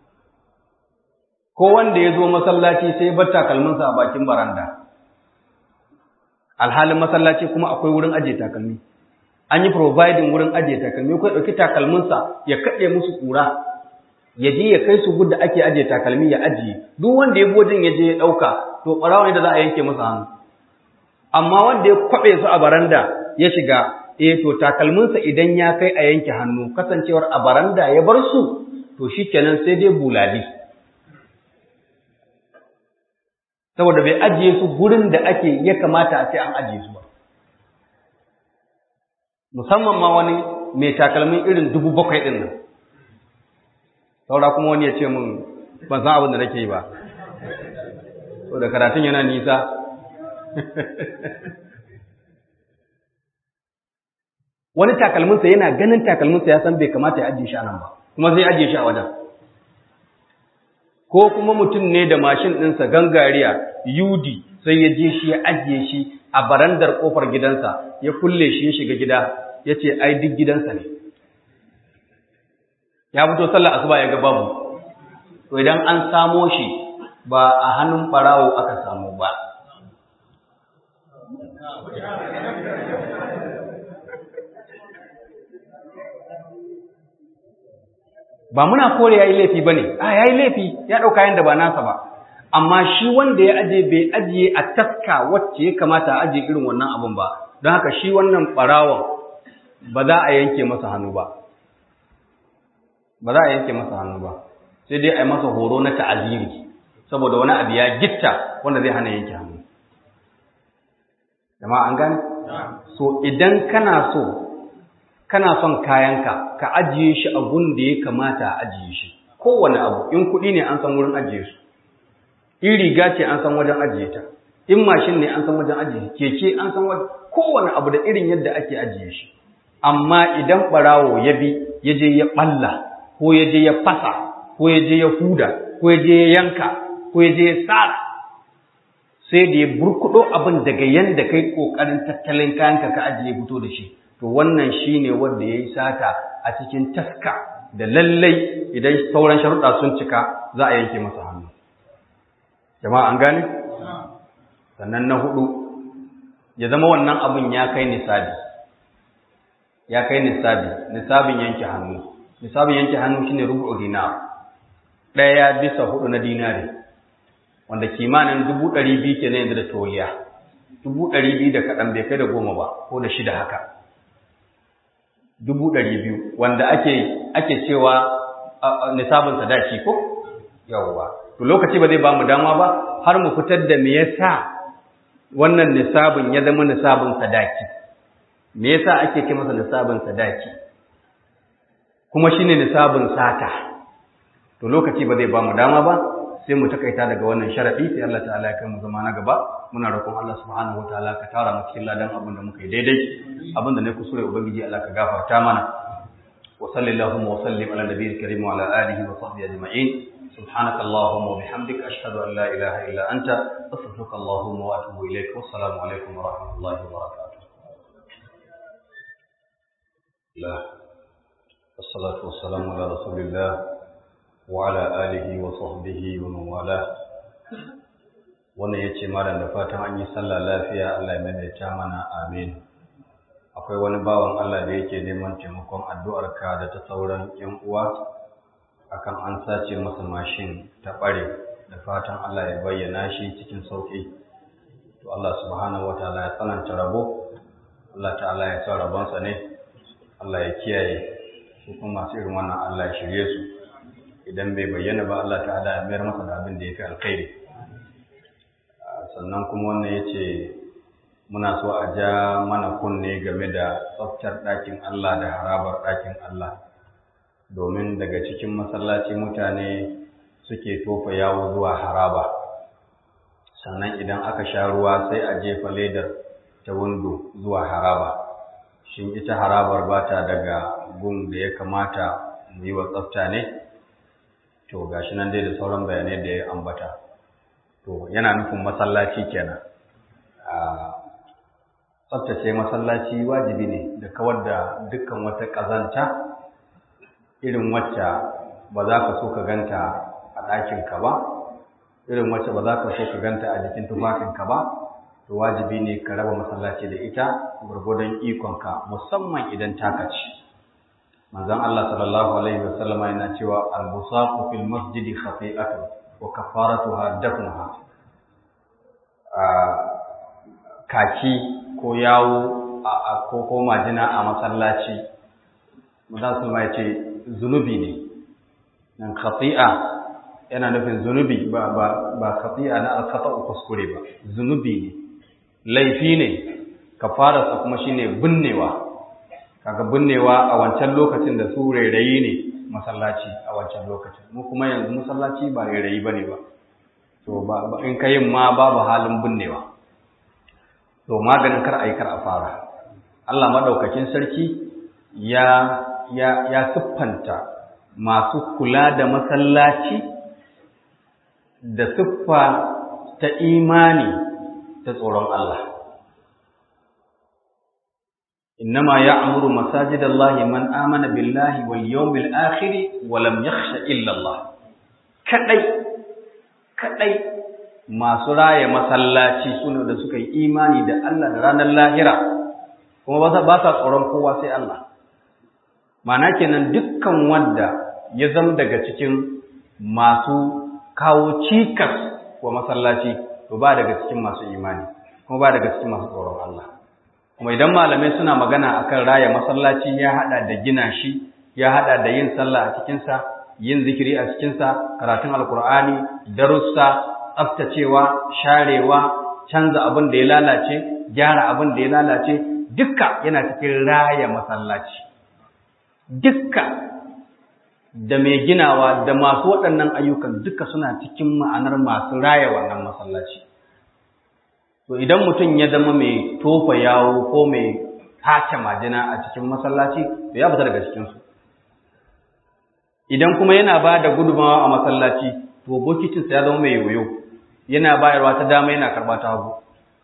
ko wanda ya zo masallaci sai bar takalminsa a bakin baranda alhalin masallaci kuma akwai wurin ajiye takalmi an yi providing wurin ajiye takalmi ko ya ɗauki takalminsa ya kaɗe musu ƙura ya je ya kai su gudda ake ajiye takalmi ya ajiye duk wanda ya wajen ya je ya ɗauka to ɓarawa ne da za a yanke masa hannu amma wanda ya kwaɓe su a baranda ya shiga eh to takalminsa idan ya kai a yanke hannu kasancewar a baranda ya bar su to shikenan sai dai bulali saboda bai ajiye su gurin da ake ya kamata a ce an ajiye su ba musamman ma wani mai takalmin irin dubu bakwai ɗin nan saura kuma wani ya ce min ban san abin da nake yi ba so da karatun yana nisa wani takalminsa yana ganin takalminsa ya san bai kamata ya ajiye shi a nan ba kuma zai ajiye shi a wajen ko kuma mutum ne da mashin ɗinsa gangariya yudi sai ya je shi ya ajiye shi a barandar ƙofar gidansa ya kulle shi ya shiga gida ya ce ai duk gidansa ne ya fito sallar asuba ya ga babu to idan an samo shi ba a hannun ɓarawo aka samu ba ba muna kore ya yi laifi ba ne, a ya yi laifi ya ɗauka yadda ba nasa ba, amma shi wanda ya aje bai ajiye a taska wacce ya kamata a ajiye irin wannan abin ba, don haka shi wannan ɓarawon ba za a yanke masa hannu ba. Ba za a yanke masa hannu ba, sai dai a yi masa horo na ta'aziri, saboda wani abu ya gitta wanda zai hana yanke hannu. Jama'a an gane? So idan kana so kana son kayanka ka ajiye shi a gun da ya kamata a ajiye shi kowane abu in kuɗi ne an san wurin ajiye su in riga ce an san wajen ajiye ta in mashin ne an san wajen ajiye keke an san wajen kowane abu da irin yadda ake ajiye shi amma idan ɓarawo ya bi ya je ya ɓalla ko ya je ya fasa ko ya je ya huda ko ya je ya yanka ko ya je ya tsara sai da ya burkuɗo abin daga yanda kai ƙoƙarin tattalin kayanka ka ajiye fito da shi to wannan shi ne wanda ya yi sata a cikin taska da lallai idan sauran sharuɗa sun cika za a yanke masa hannu jama'a an gane sannan na hudu ya zama wannan abin ya kai nisabi ya kai nisabi nisabin yanke hannu nisabin yanke hannu shine rubu dinar ɗaya bisa hudu na dinari wanda kimanin dubu ɗari biyu ke na yanzu da toliya dubu ɗari biyu da kaɗan bai kai da goma ba ko da shida haka dubu ɗari biyu wanda ake ake cewa nisabin sadaki ko yawwa to lokaci ba zai ba mu dama ba har mu fitar da me yasa wannan nisabin ya zama nisabin sadaki me yasa ake ce masa nisabin sadaki kuma shine nisabin sata to lokaci ba zai ba mu dama ba sai mu takaita daga wannan sharadi sai Allah ta'ala ya kai mu zama na gaba muna roƙon Allah subhanahu wataala ka tara mu cikin ladan abin da muka yi daidai abin da ne kusure ubangiji Allah ka gafarta mana wa sallallahu wa sallim ala nabiyil karim wa ala alihi wa sahbihi ajma'in سبحانك اللهم وبحمدك أشهد أن لا إله إلا أنت أستغفرك اللهم وأتوب إليك والسلام عليكم ورحمة الله وبركاته لا الصلاة والسلام على رسول الله وعلى آله وصحبه ومن والاه wannan ya ce malam da fatan an yi sallah lafiya Allah ya maimaita mana amin akwai wani bawan Allah da yake neman taimakon addu'arka da ta sauran ‘yan uwa akan an sace masa mashin ta ɓare da fatan Allah ya bayyana shi cikin sauƙi to Allah subhanahu wa ta'ala ya tsananta rabo Allah ta'ala ya sa rabonsa ne Allah ya kiyaye su kuma masu irin wannan Allah ya shirye su idan bai bayyana ba Allah ta'ala ya mayar masa da abin da ya fi alkhairi sannan kuma wannan ya ce muna so a ja mana kunne game da tsaftar ɗakin Allah da harabar ɗakin Allah domin daga cikin masallaci mutane suke tofa yawo zuwa haraba sannan idan aka sha ruwa sai a jefa ledar ta windo zuwa haraba shin ita harabar ba ta daga gun da ya kamata mu yi wa tsafta ne to gashi nan dai da sauran bayanai da ya ambata to yana nufin masallaci kenan tsaftace masallaci wajibi ne da kawar da dukkan wata ƙazanta irin wacce ba za ka so ka ganta a ɗakinka ba irin wacce ba za ka so ka ganta a jikin tufafinka ba to wajibi ne ka raba masallaci da ita gwargwadon ikonka musamman idan taka ci manzon Allah sallallahu alaihi wasallama yana cewa al-busaqu fil masjidi khati'atu wa kafaratuha dafnuha kaki ko yawo ko ko majina a masallaci manzon sallallahu ya ce zunubi ne nan khati'a yana nufin zunubi ba ba ba khati'a na al-khata kuskure ba zunubi ne laifi ne kafararsa kuma shine binnewa kaga binnewa a wancan lokacin da su rairayi ne masallaci a wancan lokacin mu kuma yanzu masallaci ba rairayi bane ba to ba in kayin ma babu halin binnewa to maganin kar ayi kar a fara Allah madaukakin sarki ya ya ya siffanta masu kula da masallaci da siffa ta imani ta tsoron Allah إنما يعمر مساجد الله من آمن بالله واليوم الآخر ولم يخش إلا الله كدai kadai masu raya masallaci sune da suka yi imani da Allah da ranar lahira kuma ba sa tsoron kowa sai Allah mana kenan dukkan wanda ya zama daga cikin masu kawo cikas wa masallaci to ba daga cikin masu imani kuma ba daga cikin masu tsoron Allah kuma idan malamai suna magana akan raya masallaci ya hada da gina shi ya hada da yin sallah a cikinsa yin zikiri a cikinsa karatun alkur'ani darussa tsaftacewa sharewa canza abin da ya lalace gyara abin da ya lalace dukka yana cikin raya masallaci dukka da mai ginawa da masu waɗannan ayyukan duka suna cikin ma'anar masu raya wannan masallaci To idan mutum ya zama mai tofa yawo ko mai tace majina a cikin masallaci, to ya fita daga cikinsu. Idan kuma yana ba da gudumawa a masallaci, to bokicinsa ya zama mai yoyo, yana bayarwa ta dama yana karɓa ta hagu.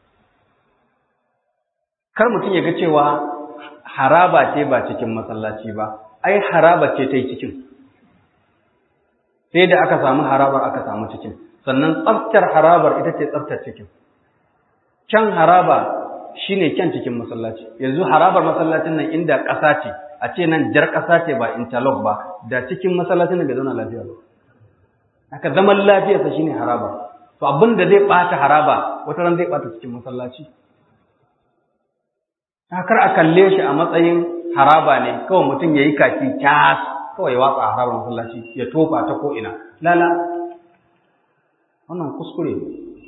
Kar mutum ya ga cewa haraba ce ba cikin masallaci ba, ai haraba ce ta yi cikin. Sai da aka samu harabar aka samu cikin, sannan tsaftar harabar ita ce tsaftar cikin. kyan haraba shine kyan cikin masallaci yanzu harabar masallacin nan inda ƙasa ce a ce nan jar ƙasa ce ba interlock ba da cikin masallacin nan bai zauna lafiya ba haka zaman lafiyarsa shine haraba to abin da zai ɓata haraba wata ran zai ɓata cikin masallaci kar a kalle shi a matsayin haraba ne kawai mutum ya yi kaki cas kawai ya watsa a harabar masallaci ya tofa ta ko ina lala wannan kuskure ne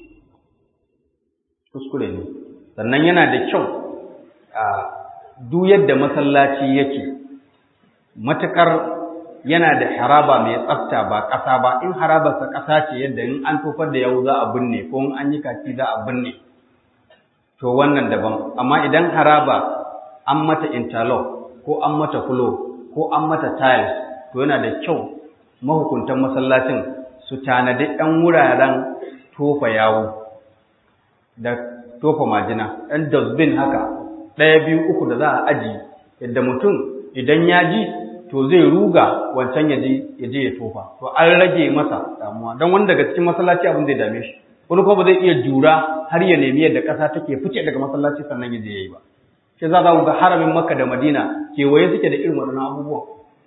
kuskure ne sannan yana da kyau a duk yadda masallaci yake matukar yana da haraba mai tsafta ba ƙasa ba in harabarsa ƙasa ce yadda in an tofar da yau za a binne ko in an yi kaki za a binne to wannan daban amma idan haraba an mata interlock ko an mata fulo ko an mata tiles to yana da kyau mahukuntan masallacin su tanadi ɗan wuraren tofa yawo da tofa majina ɗan dustbin haka ɗaya biyu uku da za a aji yadda mutum idan ya ji to zai ruga wancan ya je ya tofa to an rage masa damuwa don wani daga cikin masallaci abin zai dame shi wani kuma ba zai iya jura har ya nemi yadda ƙasa take fice daga masallaci sannan ya je ya yi ba shi za ku ga haramin makka da madina kewaye suke da irin waɗannan abubuwan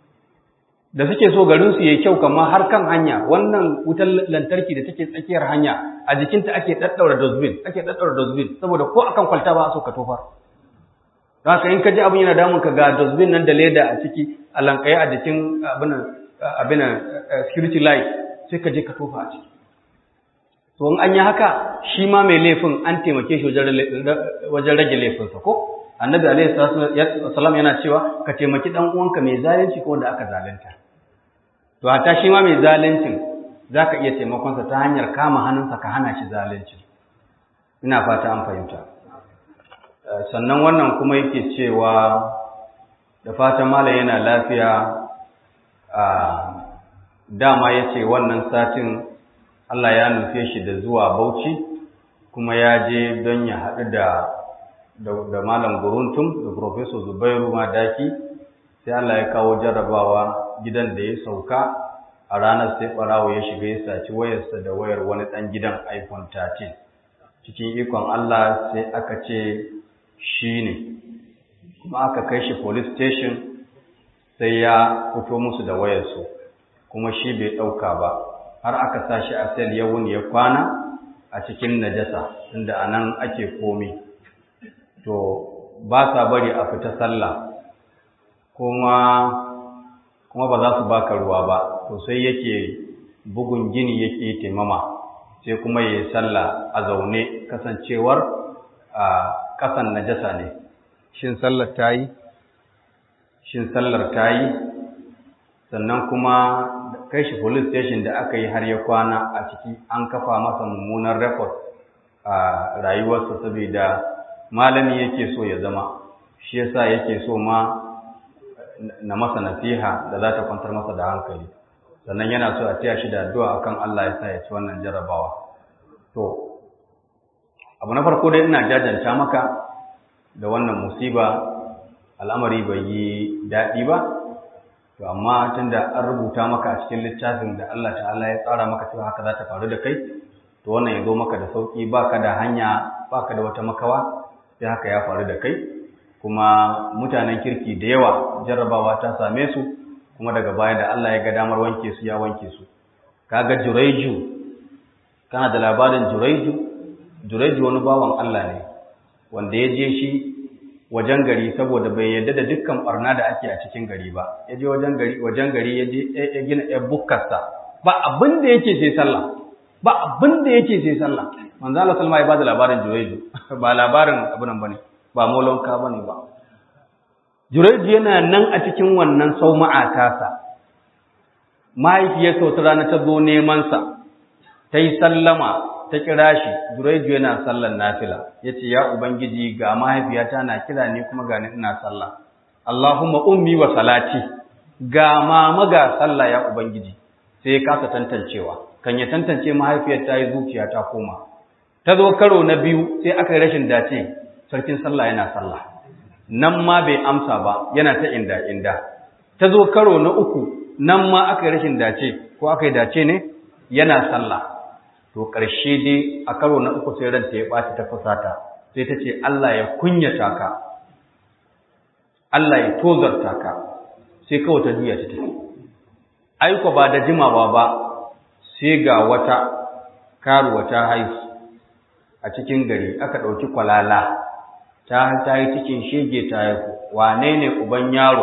da suke so garin su yayi kyau kamar har kan hanya wannan wutar lantarki da take tsakiyar hanya a jikinta ake daddaura dustbin ake daddaura dustbin saboda ko akan kwalta ba a so ka tofar haka in ka ji abin yana damun ka ga dustbin nan da leda a ciki a lankaye a jikin abin abin security light sai ka je ka tofa a ciki to in an yi haka shi ma mai laifin an taimake shi wajen rage laifinsa ko annabi alaihi salam yana cewa ka taimaki dan uwanka mai zalunci ko wanda aka zalunta to hatta shi ma mai zaluncin zaka iya taimakonsa ta hanyar kama hannunsa ka hana shi zalunci ina fata an fahimta sannan wannan kuma yake cewa da fatan malam yana lafiya a dama yace wannan satin Allah ya nufe shi da zuwa Bauchi kuma ya je don ya haɗu da da malam guruntum da professor Zubairu Madaki sai Allah ya kawo jarrabawa gidan da ya sauka a ranar sai barawo ya shiga ya saci wayarsa da wayar wani ɗan gidan iPhone 13 cikin ikon Allah sai aka ce shi ne kuma aka kai shi police station sai ya fito musu da wayarsu kuma shi bai ɗauka ba har aka sa shi a sel ya wuni ya kwana a cikin najasa inda a nan ake komi to ba sa bari a fita sallah kuma kuma ba za su baka ruwa ba to sai yake bugun gini yake taimama sai kuma yayi sallah a zaune kasancewar a kasan najasa ne shin sallar tayi shin sallar tayi sannan kuma kai shi police station da aka yi har ya kwana a ciki an kafa masa mummunan record a rayuwarsa saboda malami yake so ya zama shi yasa yake so ma na masa nasiha da za ta kwantar masa da hankali sannan yana so a taya shi da addu'a akan Allah ya sa ya ci wannan jarrabawa to abu na farko dai ina jajanta maka da wannan musiba al'amari bai yi daɗi ba to amma tunda an rubuta maka a cikin littafin da Allah ta'ala ya tsara maka cewa haka za ta faru da kai to wannan ya zo maka da sauki baka da hanya baka da wata makawa sai haka ya faru da kai kuma mutanen kirki da yawa jarrabawa ta same su kuma daga baya da Allah ya ga damar wanke su ya wanke su kaga juraiju kana da labarin juraiju juraiju wani bawan Allah ne wanda ya je shi wajen gari saboda bai yarda da dukkan barna da ake a cikin gari ba ya je wajen gari wajen gari ya je ya gina ya bukkarsa ba abin da yake sai sallah ba abin da yake sai sallah manzo Allah sallama ya bada labarin juraiju ba labarin abin bane ba molonka bane ba juraiju yana nan a cikin wannan sauma'a tasa mahaifiyarsa wata rana ta zo neman sa ta yi sallama ta kira shi Juraiju yana sallar nafila yace ya ubangiji ga mahaifiyata na kira ni kuma ga ni ina sallah Allahumma ummi wa salati ga mama ga sallah ya ubangiji sai ya kasa tantancewa kan ya tantance mahaifiyar ta yi zuciya ta koma ta zo karo na biyu sai aka yi rashin dace sarkin sallah yana sallah nan ma bai amsa ba yana ta inda inda ta zo karo na uku nan ma aka yi rashin dace ko aka yi dace ne yana sallah to ƙarshe dai a karo na uku sai ranta ya ɓaci ta fusata sai ta ce Allah ya kunyata ka Allah ya tozarta ka sai kawai ta juya ta tafi aiko ba da jimawa ba sai ga wata karuwa ta haihu a cikin gari aka ɗauki kwalala ta ta yi cikin shege ta haihu wane ne uban yaro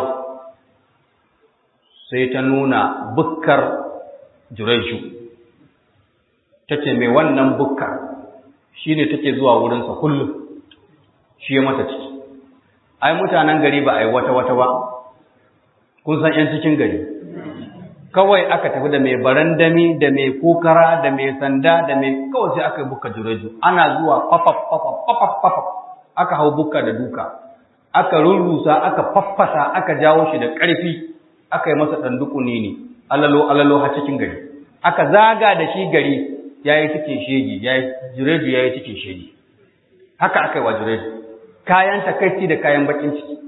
sai ta nuna bukkar juraishu ta ce mai wannan bukka shi ne take zuwa wurinsa kullum shi ya mata ciki ai mutanen gari ba a yi wata-wata ba kun san 'yan cikin gari kawai aka tafi da mai barandami da mai kokara da mai sanda da mai kawai sai aka yi bukka jureju ana zuwa fafaf fafaf fafaf fafaf aka hau bukka da duka aka rurrusa aka faffasa aka jawo shi da ƙarfi aka yi masa ɗandukuni ne alalo alalo ha cikin gari aka zaga da shi gari ya yi cikin shege ya yi jureju ya yi cikin shege haka aka yi wa jureju kayan takaici da kayan bakin ciki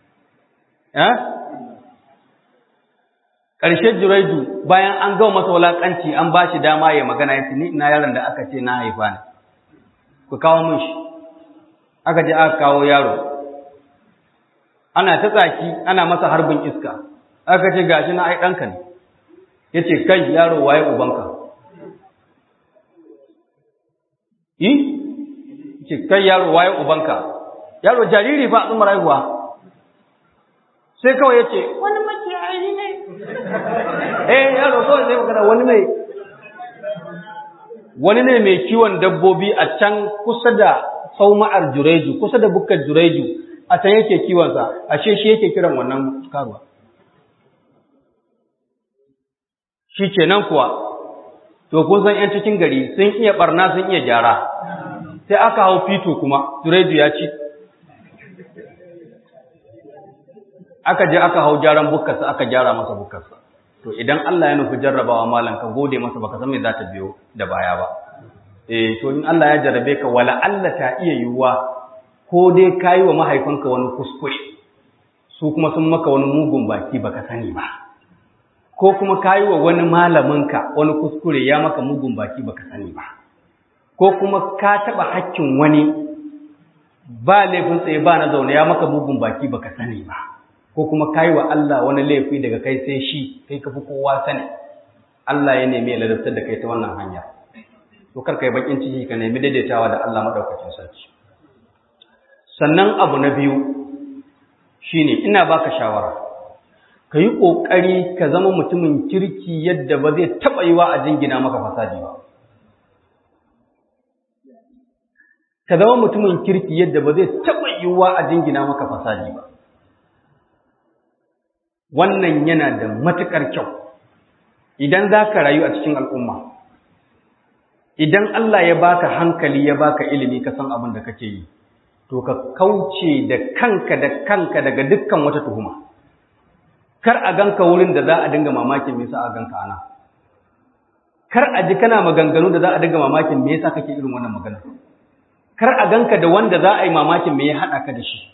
ƙarshe jureju bayan an gawa masa wulaƙanci an ba shi dama ya magana ya ni ina yaron da aka ce na haifa ne ku kawo min shi aka je aka kawo yaro ana ta tsaki ana masa harbin iska aka ce gashi na ai ɗanka ne ya ce kai yaro waye ubanka yi ce kai yaro waye ubanka yaro jariri fa tsumar haihuwa sai kawai ya ce wani makiyayi ne eh yaro kawai sai magana wani mai wani ne mai kiwon dabbobi a can kusa da sauma'ar jureju kusa da bukkar jureju a can yake kiwonsa ashe shi yake kiran wannan karuwa shi kenan kuwa to kun san yan cikin gari sun iya barna sun iya gyara sai aka hau fito kuma jureju ya ci aka je aka hau gyaran bukkarsa aka gyara masa bukkarsa to idan Allah ya nufi jarrabawa malam ka gode masa baka san me za ta biyo da baya ba eh to in Allah ya jarrabe ka wala Allah ta iya yiwuwa ko dai kayi wa mahaifinka wani kuskure su kuma sun maka wani mugun baki baka sani ba ko kuma kayi wa wani malaminka wani kuskure ya maka mugun baki baka sani ba ko kuma ka taba hakkin wani ba laifin tsaye ba na zaune ya maka mugun baki baka sani ba ko kuma kayi wa Allah wani laifi daga kai sai shi kai ka fi kowa sani Allah ya nemi ya ladabtar da kai ta wannan hanya to kar kai bakin ciki ka nemi daidaitawa da Allah madaukakin sarki sannan abu na biyu shine ina baka shawara ka yi ƙoƙari ka zama mutumin kirki yadda ba zai taɓa yi wa a jingina maka fasadi ba ka zama mutumin kirki yadda ba zai taɓa yi wa a jingina maka fasadi ba wannan yana da matuƙar kyau idan za ka rayu a cikin al'umma idan Allah ya baka hankali ya baka ilimi ka san abin da kake yi to ka kauce da kanka da kanka daga dukkan wata tuhuma kar a ganka wurin da za a dinga mamakin me yasa a ganka ana kar a ji kana maganganu da za a dinga mamakin me yasa kake irin wannan magana kar a ganka da wanda za a yi mamakin me ya haɗa ka da shi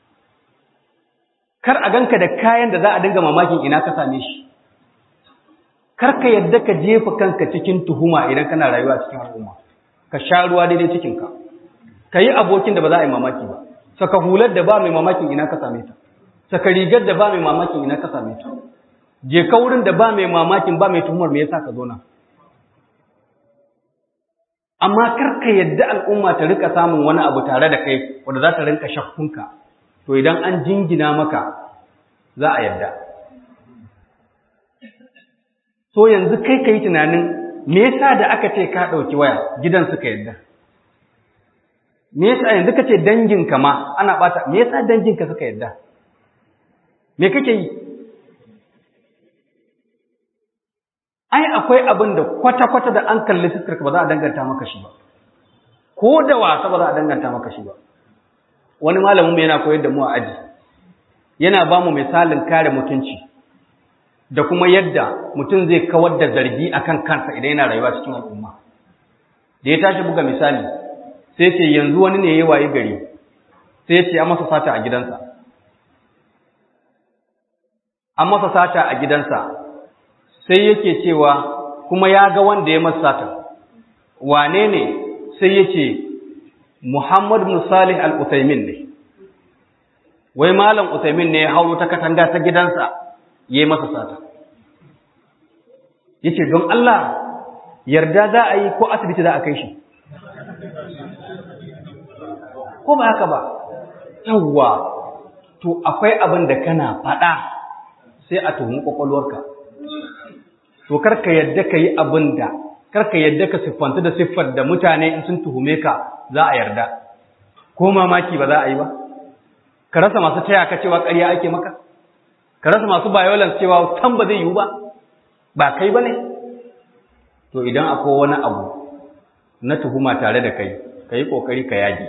kar a ganka da kayan da za a dinga mamakin ina ka same shi kar ka yadda ka jefa kanka cikin tuhuma idan kana rayuwa cikin al'umma ka sha ruwa daidai cikinka ka yi abokin da ba za a yi mamaki ba saka hular da ba mai mamakin ina ka same ta saka rigar da ba mai mamakin ina ka same ta je ka wurin da ba mai mamakin ba mai tuhumar me yasa ka zo nan amma kar ka yadda al'umma ta rika samun wani abu tare da kai wanda za ta rinka shakkunka to idan an jingina maka za a yadda so yanzu kai ka yi tunanin me yasa da aka ce ka ɗauki waya gidan suka yadda me yasa yanzu ka ce danginka ma ana ɓata me yasa danginka suka yadda me kake yi ai akwai abin da kwata-kwata da an kalli fuskarka ba za a danganta maka shi ba ko da wasa ba za a danganta maka shi ba wani malamin mu yana koyar da mu a aji yana ba mu misalin kare mutunci da kuma yadda mutum zai kawar da zargi akan kansa idan yana rayuwa cikin al'umma da ya tashi buga misali sai ce yanzu wani ne ya waye gari sai ya ce an masa sata a gidansa an masa sata a gidansa sai yake cewa kuma ya ga wanda ya masa sata wane ne sai ya ce Muhammad bin Salih al-Uthaymin ne wai malam Uthaymin ne ya hauro ta katanga ta gidansa yayi masa sata yace don Allah yarda za a yi ko asibiti za a kai shi ko ba haka ba yawwa to akwai abin da kana faɗa sai a tuhumi kwakwalwarka to karka yadda ka yi abin da karka yadda ka siffanta da siffar da mutane in sun tuhume ka za a yarda ko mamaki ba za a yi ba ka rasa masu taya ka cewa ƙarya ake maka ka rasa masu violence cewa tan ba zai yiwu ba ba kai ba ne to idan akwai wani abu na tuhuma tare da kai ka yi ƙoƙari ka yage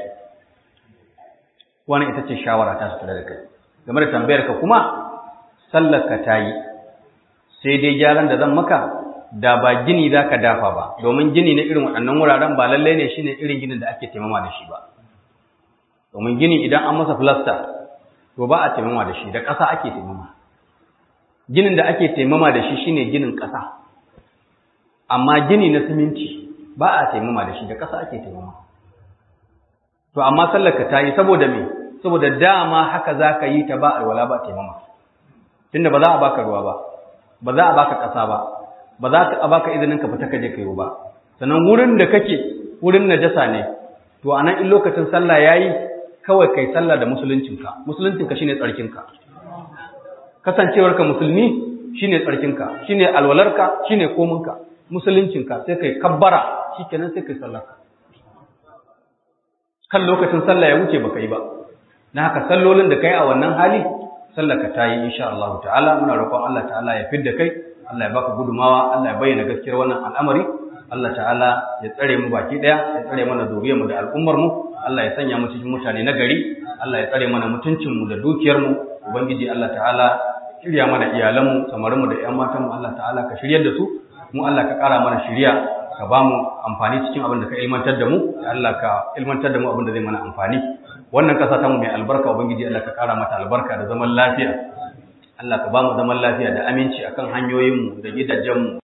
wani ita ce shawara ta tare da kai game da tambayar ka kuma sallar ka ta yi sai dai gyaran da zan maka da ba gini za ka dafa ba domin gini na irin waɗannan wuraren ba lallai ne shine irin ginin da ake taimama da shi ba domin gini idan an masa filasta to ba a taimama da shi da ƙasa ake taimama ginin da ake taimama da shi shine ginin ƙasa amma gini na siminti ba a taimama da shi da ƙasa ake taimama to amma sallarka ta yi saboda me saboda dama haka za ka yi ta ba alwala ba taimama tunda ba za a baka ruwa ba ba za a baka ƙasa ba ba za a baka izinin ka fita ka je ka yi ba sannan wurin da kake wurin najasa ne to anan in lokacin sallah yayi kawai kai sallah da musuluncinka musuluncinka shine tsarkinka kasancewarka musulmi shine tsarkinka shine alwalarka shine kominka musuluncinka sai kai kabbara shikenan sai kai sallarka kan lokacin sallah ya wuce baka yi ba na haka sallolin da kai a wannan hali sallarka ta yi insha Allah ta'ala muna roƙon Allah ta'ala ya fidda kai Allah ya baka gudumawa Allah ya bayyana gaskiyar wannan al'amari Allah ta'ala ya tsare mu baki daya ya tsare mana zuriyar mu da al'ummar mu Allah ya sanya mu cikin mutane na gari Allah ya tsare mana mutuncin mu da dukiyar mu ubangiji Allah ta'ala shirya mana iyalan mu samarin mu da ƴan matan mu Allah ta'ala ka shiryar da su mu Allah ka ƙara mana shiriya ka ba mu amfani cikin abin da ka ilmantar da mu ya Allah ka ilmantar da mu abin da zai mana amfani wannan ƙasa ta mu mai albarka ubangiji Allah ka ƙara mata albarka da zaman lafiya Allah ka ba mu zaman lafiya da aminci akan hanyoyin mu da gidajen mu